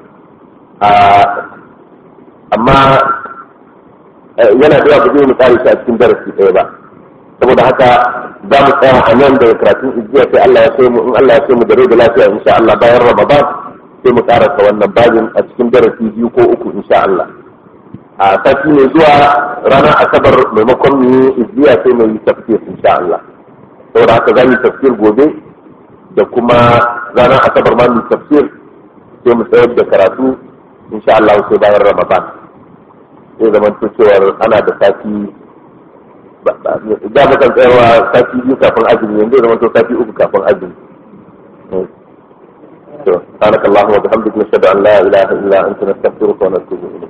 amma yana da yawa ba zai mu tsare shi a cikin darasi ɗaya ba saboda haka za mu tsaya a nan daga karatun ijiya sai Allah ya sai mu in Allah ya sai mu da rai da lafiya insha Allah bayan Ramadan sai mu karasa wannan babin a cikin darasi biyu ko uku insha Allah a sati mai zuwa ranar asabar maimakon mu yi ijiya sai mu yi tafsir insha Allah saboda haka za mu yi tafsir gobe da kuma ranar asabar ma mu tafsir sai mu tsayar da karatu insha Allah sai bayan Ramadan sai zaman cewar ana da sati da ba kan tsayawa sati biyu kafin azumi yanzu zama to sati uku kafin azumi to سبحانك اللهم وبحمدك نشهد ان لا اله الا انت نستغفرك ونتوب اليك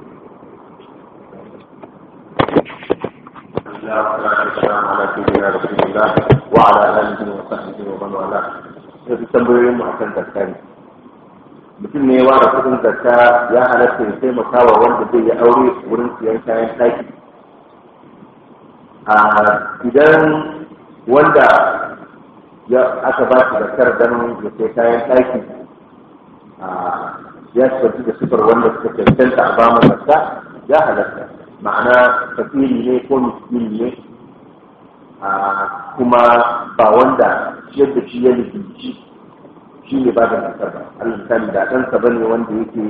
والسلام على سيدنا رسول الله وعلى اله وصحبه ومن والاه sai tambayoyin mu akan zakka ne mutum ne ya ware kudin zakka ya halatta ya taimaka wa wanda zai yi aure wurin siyan kayan taki a idan wanda ya aka ba shi zakkar don ya sai kayan taki ya shafi da sifar wanda suka cancanta a ba zakka ya halatta ma'ana tafiri ne ko miskini ne kuma ba wanda yadda shi ya nufinci shi ne ba da zakar ba allah misali da ɗansa ba ne wanda yake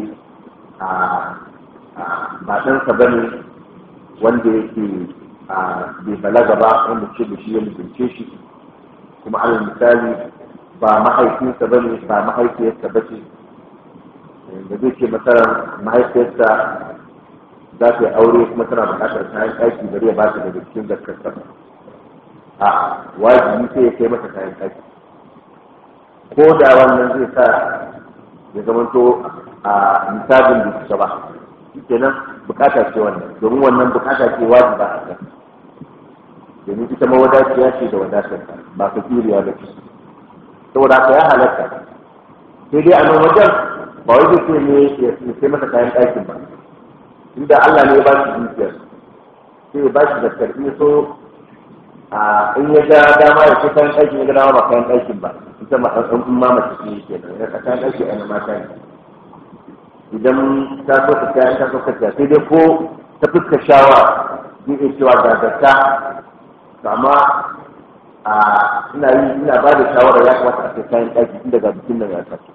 ba ɗansa ba ne wanda yake bai balaga ba wanda ce da shi ya nufince shi kuma allah misali ba mahaifinsa ba ne ba mahaifiyarsa ba ce da zai ce masarar mahaifiyarsa za ta yi aure kuma tana buƙatar kayan ɗaki bari ya ba ta daga cikin zakar a wajibi sai ya kai mata kayan ɗaki ko da wannan zai sa ya zamanto a misalin da kusa ba kenan bukata ce wannan domin wannan bukata ce wajiba a kan domin ita mawadaciya ce da wadatar ba ka kiriya da ce saboda haka ya halatta sai dai a nan wajen ba wai zai ne ya sai masa kayan ɗakin ba inda Allah ne ya ba shi dukiyar sai ya ba shi da karfi so a in ya ga dama ya ce kayan ɗakin ya ga dama ba kayan ɗakin ba ita ma ɗan ɗan ma mace ce ke nan ya kayan ɗaki a na mata ne idan ta so ka kaya ta so ka kaya sai dai ko ta fuska shawa zai iya cewa ga zakka amma a ina yi ina ba da shawara ya kamata a kai kayan ɗaki tun daga bikin nan ya taso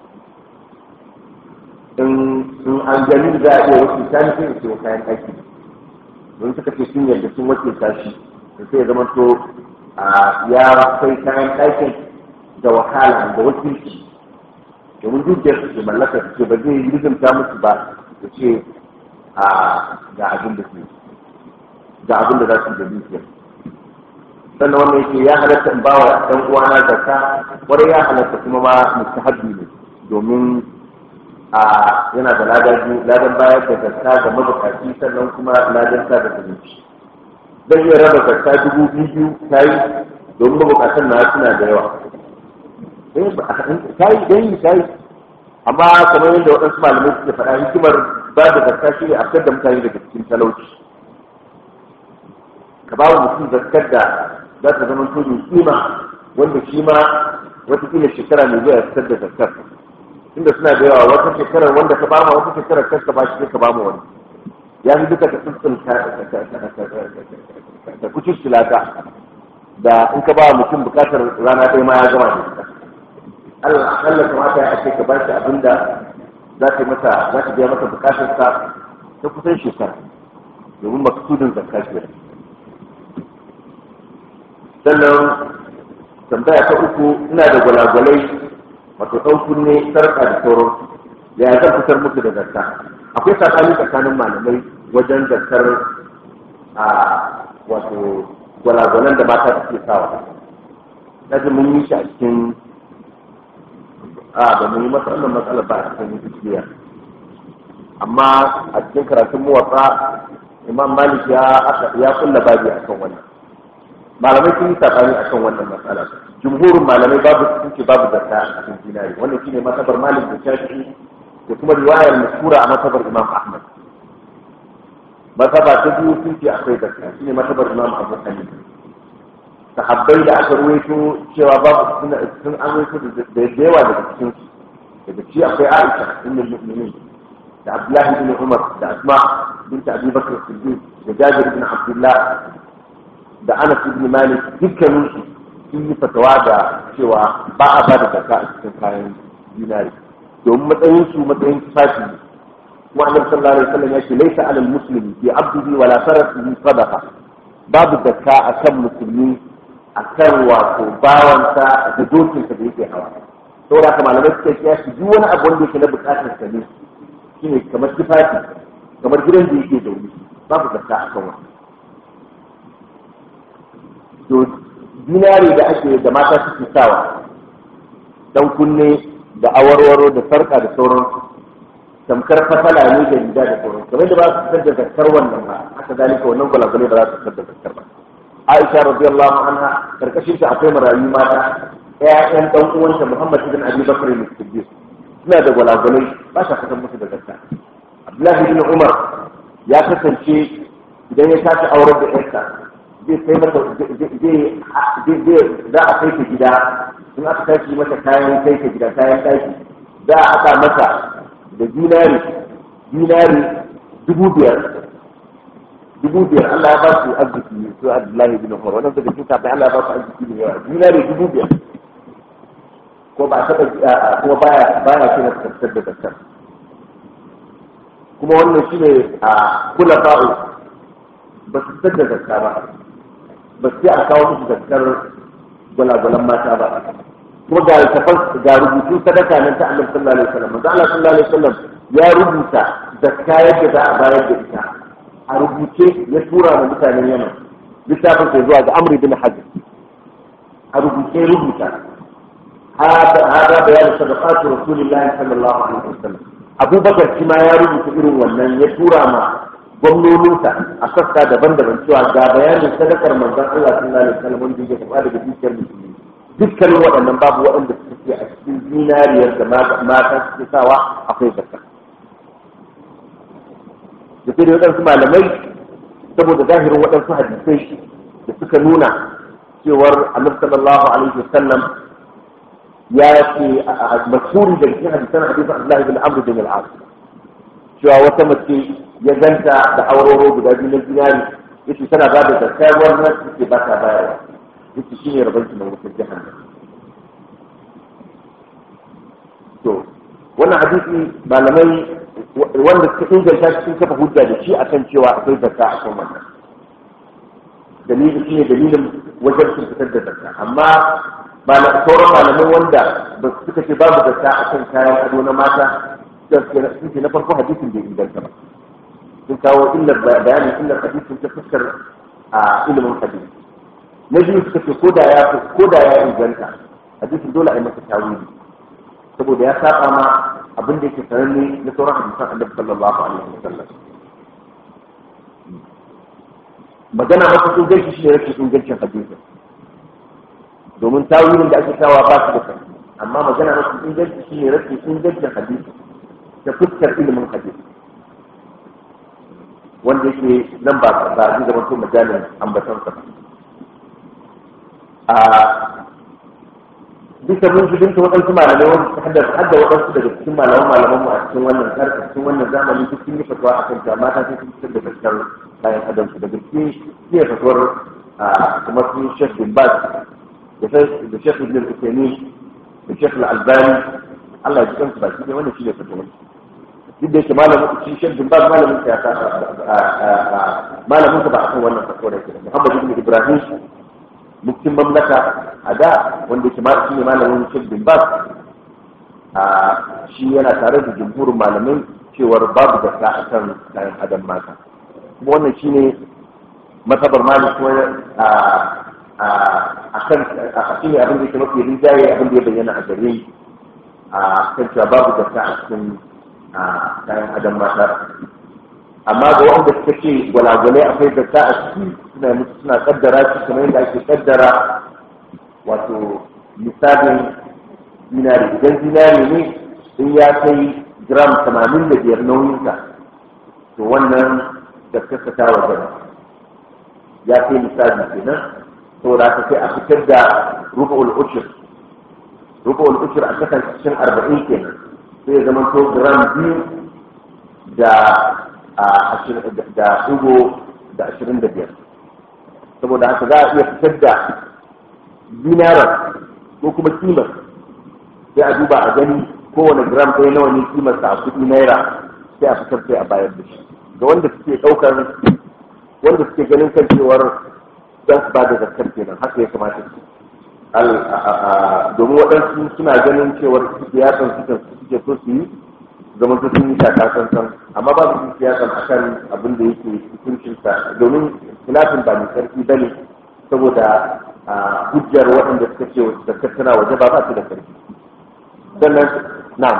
in an gani za a iya wasu ta nufin da ke kayan ɗaki don suka ce sun yarda sun wakilta shi da sai zama to ya kai kayan ɗakin da wakala da wakilci domin dukiyar su ke mallaka su ce ba zai yi rizumta musu ba da ce ga abin da su ga abin da za su da dukiyar sannan wannan yake ya halatta in bawa ɗan uwana zakka kwarai ya halatta kuma ma mustahabbi ne domin a yana da ladan biyu ladan bayar da zakka ga mabukaci sannan kuma ladan sa da zumunci zan iya raba zakka dubu biyu ta yi domin mabukatan na suna da yawa ta yi dan yi ta yi amma kamar yadda waɗansu malamai suke faɗa hikimar ba da zakka shi ne a fitar da mutane daga cikin talauci ka ba wa mutum zakkar da za ta zama to kima wanda shi ma watakila shekara mai zuwa ya fitar da zakkar inda suna da yawa wata shekarar wanda ka bama wata shekarar kar ka bashi ka bama wani ya fi duka ka tsintsin ka kucin silata da in ka ba mutum bukatar rana ɗaya ma ya gama da ita Allah akalla kamata ya ake ka bashi abin da za ta masa za ta biya masa bukatar sa ta kusan shekara domin maksudin zakka ce sannan tambaya ta uku ina da gwalagwalai wato ɗan kunne sarƙa da sauran ya zan fitar musu da zakka akwai tsakani tsakanin malamai wajen zakkar a wato gwalagwalan da mata suke sawa na ji mun yi shi a cikin a ba mun yi masa wannan matsalar ba a cikin gaskiya amma a cikin karatun muwatsa imam malik ya ya kulla babi akan wannan malamai sun yi tsakani akan wannan matsala jumhurin malamai babu sun ce babu zakka a cikin dinari wannan shine masabar malik da shafi'i da kuma riwayar mashhura a masabar imam ahmad masaba ta biyu sun ce akwai zakka shine masabar imam abu hanifa sahabbai da aka ruwaito cewa babu sun an ruwaito da yawa daga cikin su daga ci akwai aisha ummul mu'minin da abdullahi ibn umar da asma bint abi bakr siddiq da jabir ibn abdullah da anas ibn malik dukkanin su sun yi fatawa da cewa ba a ba da zakka a cikin kayan dinari domin matsayin su matsayin tufafi kuma annabi sallallahu alaihi wasallam ya ce laysa alal muslimi fi abdihi wala farasihi sadaqa babu zakka akan musulmi akan wato bawansa da dokinsa da yake hawa saboda haka malamai suka kiya shi duk wani abu wanda yake na bukatar sa ne shine kamar tufafi kamar gidan da yake zaune babu zakka akan wannan to dinari da ake da mata suke sawa dan kunne da awarwaro da sarka da sauransu tamkar fasala ne da riga da sauran kamar da ba su fitar da zakkar wannan ba haka zalika wannan gwalagwale ba za su fitar da zakkar ba Aisha radiyallahu anha karkashin ta akwai marayu mata ƴaƴan dan uwanta Muhammad ibn Abi Bakr al-Siddiq suna da gwalagwale ba sa fitar musu da zakka Abdullahi ibn Umar ya kasance idan ya tashi aurar da ƴarsa zai kai mata zai za a kai ta gida in aka tashi mata kayan kai ta gida kayan ɗaki za a haɗa mata da dinari dinari dubu biyar dubu biyar Allah ya ba su arziki su Abdullahi bin Umar wannan daga cikin kafin Allah ya ba su arziki ne yawa dinari dubu biyar ko ba taɓa kuma baya baya ce na tattar da tattar kuma wannan shi ne a kula fa'u ba su tattar da tattar ba ba su a kawo musu tattar gwalagwalan mata ba kuma ga tafan ga rubutu sadaka nan ta Annabi sallallahu alaihi wasallam manzo Allah sallallahu alaihi wasallam ya rubuta zakka yadda za a bayar da ita a rubuce ya tura wa mutanen Yaman littafin sai zuwa ga Amr bin Hazm a rubuce rubuta hada hada bayan sadaqatu Rasulullahi sallallahu alaihi wasallam Abu Bakar shi ma ya rubuta irin wannan ya tura ma gwamnoninsa a sassa daban-daban cewa ga bayanin sadakar manzon Allah sallallahu alaihi wasallam wanda ya karɓa daga dukiyar musulmi dukkanin waɗannan babu waɗanda suke a cikin zinariyar da mata suke sawa akwai zakka da sai da waɗansu malamai saboda zahirin waɗansu hadisai da suka nuna cewar annabi sallallahu alaihi wasallam ya ce a mashhuri da cikin hadisan hadisan Abdullahi bin Amr bin al-As cewa wata mace ya ganta da auroro guda biyu na zinari yace tana ba da zakka wannan suke ba ta bayarwa yake shi ne rabanki na wutar jahannam to wannan hadisi malamai wanda suka inganta sun kafa hujja da shi akan cewa akwai zakka a kan wannan dalilin shi ne dalilin wajen sun fitar da zakka amma sauran malamai wanda ba su suka ce babu zakka a kan kayan ado na mata sun ce na farko hadisin bai inganta ba sun kawo illar bayanin illar hadisin ta fuskar a ilimin hadisi na biyu suka ce ko da ya ko da ya inganta hadisin dole a yi masa tawili saboda ya saba ma abin da yake sananne na sauran hadisan annabi sallallahu alaihi wasallam magana masa sun gaishe shi ne rashin ingancin hadisin domin tawilin da ake kawa ba su da karfi amma magana masa inganci shi ne rashin ingancin hadisi ta fuskar ilimin hadisi wanda yake nan ba ba zai zama to majalin ambatansa ba a bisa mun shi dinka waɗansu malamai wanda su haddar hadda waɗansu daga cikin malaman malaman mu a cikin wannan karka cikin wannan zamani duk sun yi fatuwa a kan mata sai sun fitar da gaskar bayan adamsu daga cikin iya fatuwar kamar sun shek bin bas da shek ibn al-usaini da shek al-albani Allah ya ji kansu baki ne wannan shi ne fatuwar duk da yake malamin shi shek bin bas malamin sa ya ta malamin sa ba a kan wannan fatuwar yake Muhammad ibn Ibrahim muftin mamlaka a da wanda ke shi ne malamin shek bin bas a shi yana tare da jumhurin malamai cewar babu da a kan kayan adam mata kuma wannan shi ne matabar malik kuma a kan a shi ne abin da ke mafi rinjaye abin da ya bayyana a gare a kan cewa babu da a cikin kayan adam mata amma ga wanda suka ce gwalagwalai akwai zakka a ciki suna musu suna kaddara shi kamar yadda ake kaddara wato misalin zinari idan zinari ne in ya kai gram tamanin da biyar nauyinsa to wannan zakkarsa ta wajen ya kai misali kenan saboda haka sai a fitar da rubu'ul ushur rubu'ul ushur a kasar cikin arba'in kenan sai ya zama to gram biyu da da ɗigo da ashirin da biyar saboda haka za a iya fitar da dinarar ko kuma kimar sai a duba a gani kowane gram ɗaya nawa ne kimar sa a kuɗi naira sai a fitar sai a bayar da shi ga wanda suke ɗaukar wanda suke ganin kan cewar za su ba da zakar kenan haka ya kamata su domin waɗansu suna ganin cewar siyasan suke so su yi zama su sun yi shaka sansan amma ba su siyasan a kan abin da yake hukuncin sa domin filafin ba mai sarki bane saboda hujjar waɗanda suka ce zakar tana waje ba ba su da karfi sannan na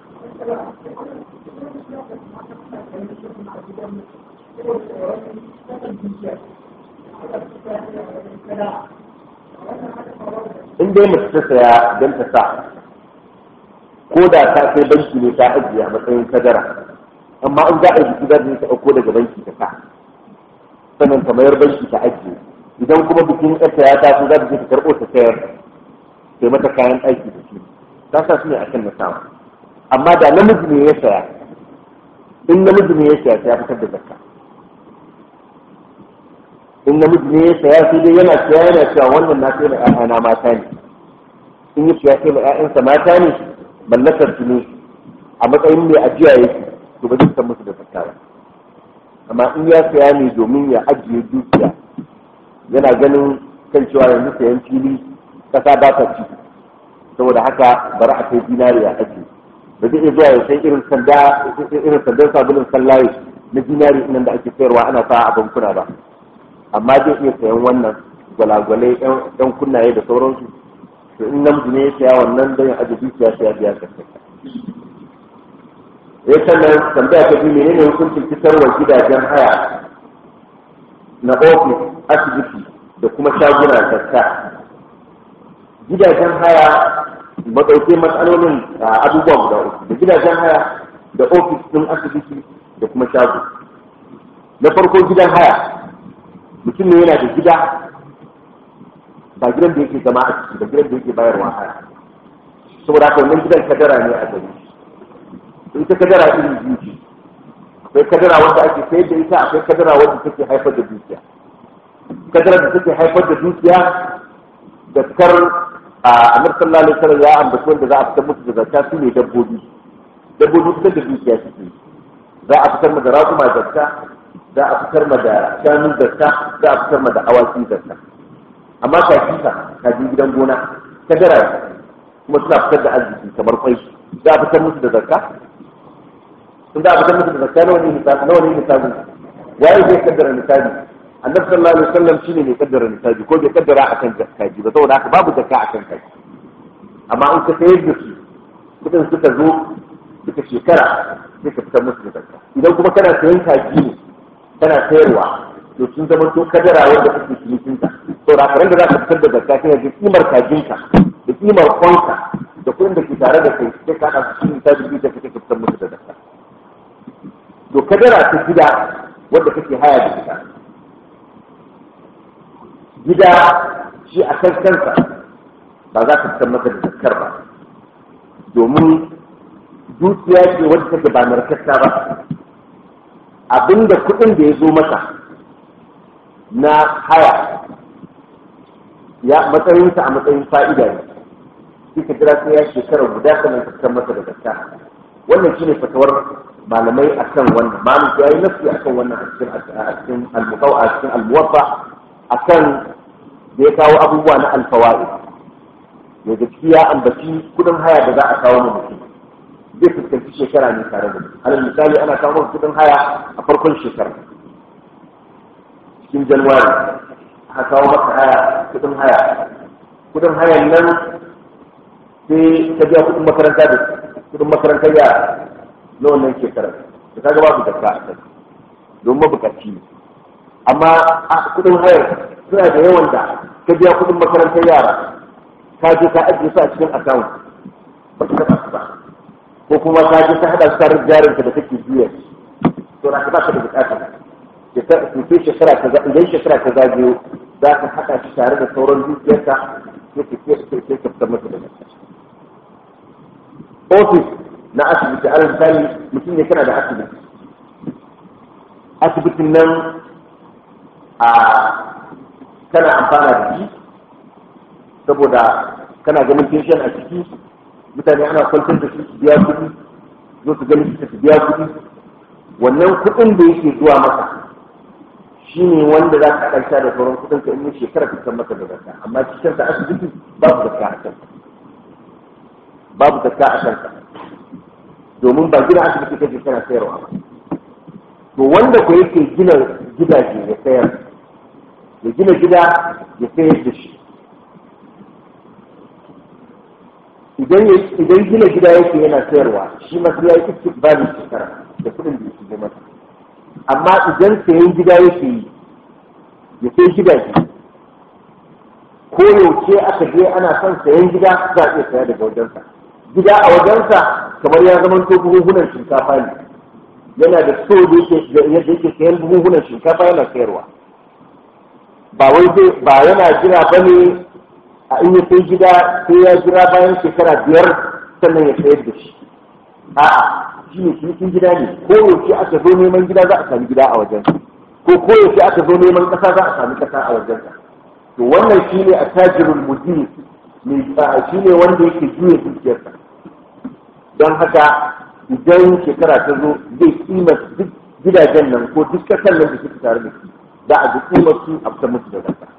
in dai mace ta saya don ta sa ko da ta kai banki ne ta ajiye a matsayin kadara amma in za a yi za ta ɗauko daga banki ta sa sannan ta mayar banki ta ajiye idan kuma bikin ƙasa ya taso za ta je ta karɓo ta sayar sai mata kayan aiki da shi ta sa su ne akan na sawa amma da namiji ne ya saya in namiji ne ya saya sai ya fitar da zakka in namiji ne ya saya sai dai yana saya yana cewa wannan na sai na ƴaƴana mata ne in ya saya sai na ƴaƴansa mata ne mallakar su ne a matsayin mai ajiya yake to ba zai san musu da zakka ba amma in ya saya ne domin ya ajiye dukiya yana ganin kan cewa yanzu sayan fili kasa ba ta ci saboda haka bari a kai dinari a ajiye ba zai iya zuwa ya sai irin sanda irin sandan sabulun sallaye na dinari nan da ake sayarwa ana sa a bankuna ba amma zai iya sayan wannan gwalagwalai yan kunnaye da sauransu to in namiji ne ya saya wannan don ya ajiye dukiya sai ya biya kasance ya sannan tambaya ta biyu menene hukuncin fitarwa gidajen haya na ofis asibiti da kuma shaguna zakka gidajen haya maɗauke matsalolin abubuwa guda uku da gidajen haya da ofis ɗin asibiti da kuma shago na farko gidan haya mutum ne yana da gida ba gidan da yake zama a ciki ba gidan da yake bayarwa haya saboda haka wannan gidan kadara ne a gari ita kadara irin biyu ce akwai kadara wanda ake sayar da ita akwai kadara wanda take haifar da dukiya kadara da take haifar da dukiya da kar a annabi sallallahu alaihi wasallam ya ambaci wanda za a fitar musu da zakka su ne dabbobi dabbobi fitar da dukiya suke za a fitar ma da raƙuma zakka za a fitar ma da shanu zakka za a fitar ma da awaki zakka amma kaji ka kaji gidan gona kadara kuma suna fitar da arziki kamar kwai za a fitar musu da zakka sun da fitar musu da zakka nawa ne hisabi nawa ne hisabi waye zai kaddara nisabi annabi sallallahu alaihi wasallam shine mai kaddara nisabi ko bai kaddara akan zakkaji ba saboda haka babu zakka akan kai amma in ka sayar da su kudin suka zo suka shekara sai ka fitar musu da zakka idan kuma kana sayan kaji ne kana sayarwa to sun zama to kadara wanda kake cinikin ta saboda haka da za ka fitar da zakka sai ka kimar kajinka da kimar kwanka da kuɗin da ke tare da kai sai ka haɗa su cikin tabi da kake fitar musu da zakka to kadara ta gida wadda kake haya da ita gida shi a kan kansa ba za ka fitar masa da zakkar ba domin dukiya ce wadda take ba narkarta ba abinda kuɗin da ya zo masa na haya ya matsayinsa a matsayin fa'ida ne shi ka jira sai ya shekara guda sannan ka fitar masa da zakka wannan shine fatawar malamai akan wannan malam ya yi nafsi akan wannan a cikin a cikin al-muqaw a cikin al-muwaffa akan da ya kawo abubuwa na alfawa'i da gaskiya ya ambaci kudin haya da za a kawo mu mutum zai fuskanci shekara ne tare da alal misali ana kawo kudin haya a farkon shekara cikin januwari aka kawo maka haya kudin haya kudin hayan nan sai ka biya kudin makaranta da kudin makarantar yara na wannan shekarar da kaga babu zakka a kai don mabukaci ne amma a kudin hayar suna da yawan da ka biya kudin makarantar yara ka je ka ajiye su a cikin account ba ka taba su ba ko kuma ka je ka hada su tare jarin ka da kake biya to na ka ba ka da bukata sai shekara ta idan shekara ta zagayo za ka haɗa shi tare da sauran dukiyarka sai ka sai ka fitar masa da zakka ofis na asibiti alal misali mutum ne kana da asibiti asibitin nan a kana amfana da shi saboda kana ganin pension a ciki mutane ana kwantar da su su biya kuɗi zo su gani su biya kuɗi wannan kuɗin da yake zuwa maka shi ne wanda za ka ɗarsha da sauran kuɗin ka in yi shekara ka san maka da zakka amma cikin sa asibiti babu zakka a kanka babu zakka a kanka domin ba gina asibiti kake kana sayarwa ba to wanda ko yake gina gidaje ya sayar ya gina gida ya sayar da shi idan idan gina gida yake yana sayarwa shi masu ya yi istikbalin shekara da kuɗin da yake masa amma idan sayan gida yake yi ya sai gidaje ko yaushe aka je ana son sayan gida za a iya saya daga wajensa gida a wajensa kamar ya zama to buhuhunan shinkafa ne yana da so da yake yake sayan buhuhunan shinkafa yana sayarwa ba wai zai ba yana jira ba ne a in ya sai gida sai ya jira bayan shekara biyar sannan ya sayar da shi a'a shi ne cikin gida ne ko yaushe aka zo neman gida za a sami gida a wajen ko ko yaushe aka zo neman kasa za a sami kasa a wajen to wannan shi ne attajirul mudir mai shi ne wanda yake juya dukiyarsa don haka idan shekara ta zo zai kima duk gidajen nan ko duk kasar nan da suke tare da shi za a ji kimar su a fitar musu da kasa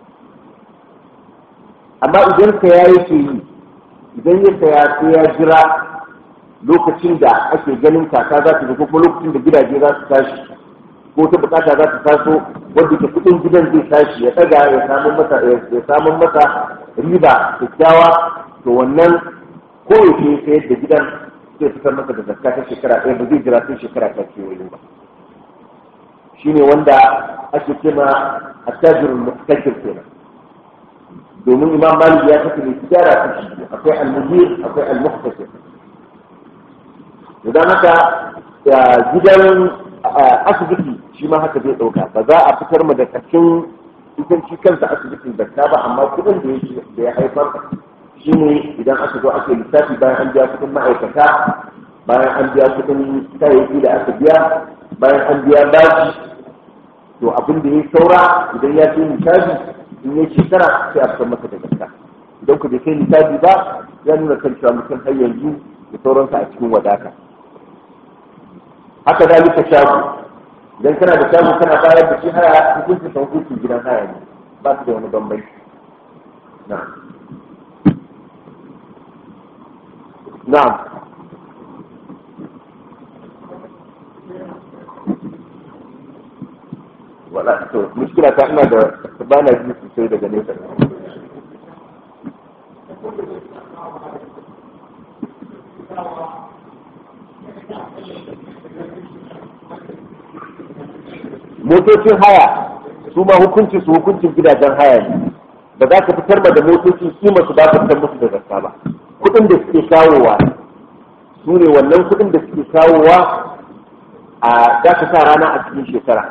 amma idan saya yake yi idan ya saya sai ya jira lokacin da ake ganin kaka za ta ko kuma lokacin da gidaje za su tashi ko ta bukata za ta taso wanda ke kudin gidan zai tashi ya daga ya samun masa ya samun masa riba kyakkyawa to wannan ko yake sayar da gidan zai fitar masa da zakka ta shekara ɗaya ba zai jira sai shekara ta kewaye ba shine wanda ake kima attajirul mustakir kenan domin imam malik ya kace mai tijara ta shi akwai al-mudir akwai al-muhtasib idan haka gidan asibiti shi ma haka zai dauka ba za a fitar mu da kashin idan shi kansa asibitin zakka ba amma kudin da ya da ya haifar shi ne idan aka zo ake lissafi bayan an biya kudin ma'aikata bayan an biya kudin kayayyaki da aka biya bayan an biya bashi to abin da ya saura idan ya ce lissafi in ya shekara sai a fitar masa da zakka idan ku bai kai lissafi ba ya nuna kan cewa mutum har yanzu da sauransa a cikin wadata haka zalika shago idan kana da shago kana bayar da shi haya hukuncin sa hukuncin gidan haya ne ba su da wani bambanci na'am na'am wala to mushkila ta ina da ba na ji sosai daga nesa motocin haya su ma hukuncin su hukuncin gidajen haya ne ba za ka fitar da motocin kima su ba ka fitar musu da zakka ba kuɗin da suke kawowa su ne wannan kuɗin da suke kawowa a za ka sa rana a cikin shekara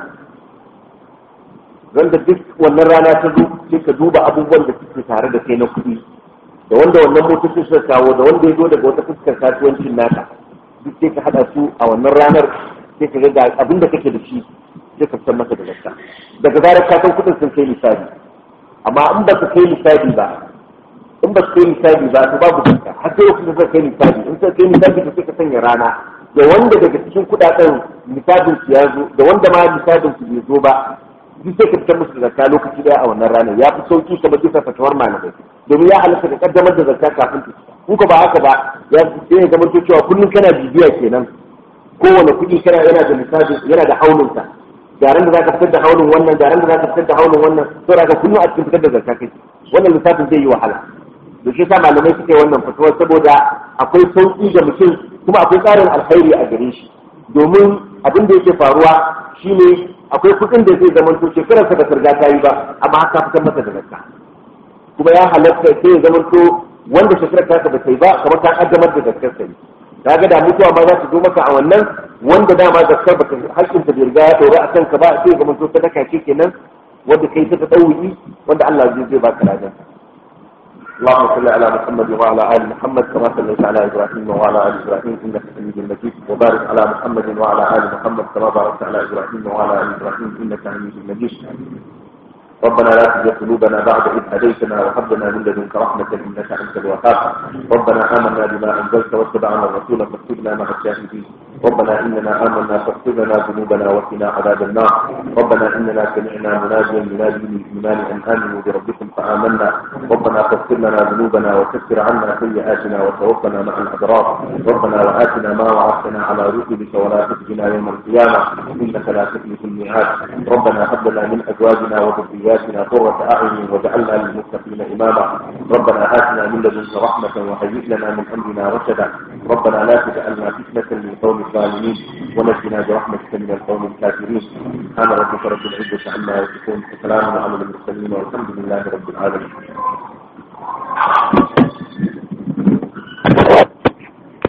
wanda duk wannan rana ta zo sai ka duba abubuwan da suke tare da kai na kuɗi da wanda wannan motocin suka kawo da wanda ya zo daga wata fuskar kasuwancin naka duk sai ka haɗa su a wannan ranar sai ka ga abin da kake da shi sai ka fitar masa da zakka daga zarar ka san kuɗin sun kai misali amma in ba su kai misali ba in ba su kai misali ba to babu zakka har sai lokacin da suka kai misali in suka kai misali to sai ka sanya rana da wanda daga cikin kuɗaɗen misalin su ya zo da wanda ma misalin su bai zo ba duk sai ka fitar musu da zakka lokaci daya a wannan ranar ya fi sauki kamar bisa fatawar malamai domin ya halatta da kaddamar da zakka kafin ta in ka ba haka ba ya sai ya zama cewa kullum kana bibiya kenan kowane kuɗi kana yana da misali yana da haulinsa garan da zaka fitar da haulin wannan garan da zaka fitar da haulin wannan to daga kullum a cikin fitar da zakka kai wannan lissafin zai yi wahala da shi sa malamai suka yi wannan fatuwar saboda akwai sauki ga mutum kuma akwai tsarin alkhairi a gare shi domin abin da yake faruwa shine akwai kuɗin da zai zama to shekarar sa ba riga ta yi ba amma haka fitar masa da zakka kuma ya halatta sai ya zama to wanda shekarar ta ba ta yi ba kamar ta kaddamar da zakkar sa kaga da mutuwa ma za ta zo maka a wannan wanda dama zakkar ba ta hakkin ta bai riga ya dora a kanka ba sai ga to sadaka ce kenan wanda kai ta tsawi wanda Allah zai zai baka ladan اللهم صل على محمد وعلى ال محمد كما صليت على ابراهيم وعلى ال ابراهيم انك حميد مجيد وبارك على محمد وعلى ال محمد كما باركت على ابراهيم وعلى ال ابراهيم انك حميد مجيد ربنا لا تزغ قلوبنا بعد إذ هديتنا وهب لنا من لدنك رحمة إنك أنت الوهاب ربنا آمنا بما أنزلت واتبعنا الرسول فاكتبنا مع الشاهدين ربنا إننا آمنا فاغفر لنا ذنوبنا وقنا عذاب النار ربنا إننا سمعنا مناديا ينادي للإيمان أن آمنوا بربكم فآمنا ربنا فاغفر لنا ذنوبنا وكفر عنا سيئاتنا وتوفنا مع الأبرار ربنا وآتنا ما وعدتنا على رسلك ولا تخزنا يوم القيامة إنك لا تخلف الميعاد ربنا هب لنا من أزواجنا وذرياتنا قرة أعين واجعلنا للمتقين إماما ربنا آتنا من لدنك رحمة وهيئ لنا من أمرنا رشدا ربنا لا تجعلنا فتنة للقوم الظالمين ونجنا برحمتك من القوم الكافرين سبحان ربك رب العزة عما يصفون وسلام على المرسلين والحمد لله رب العالمين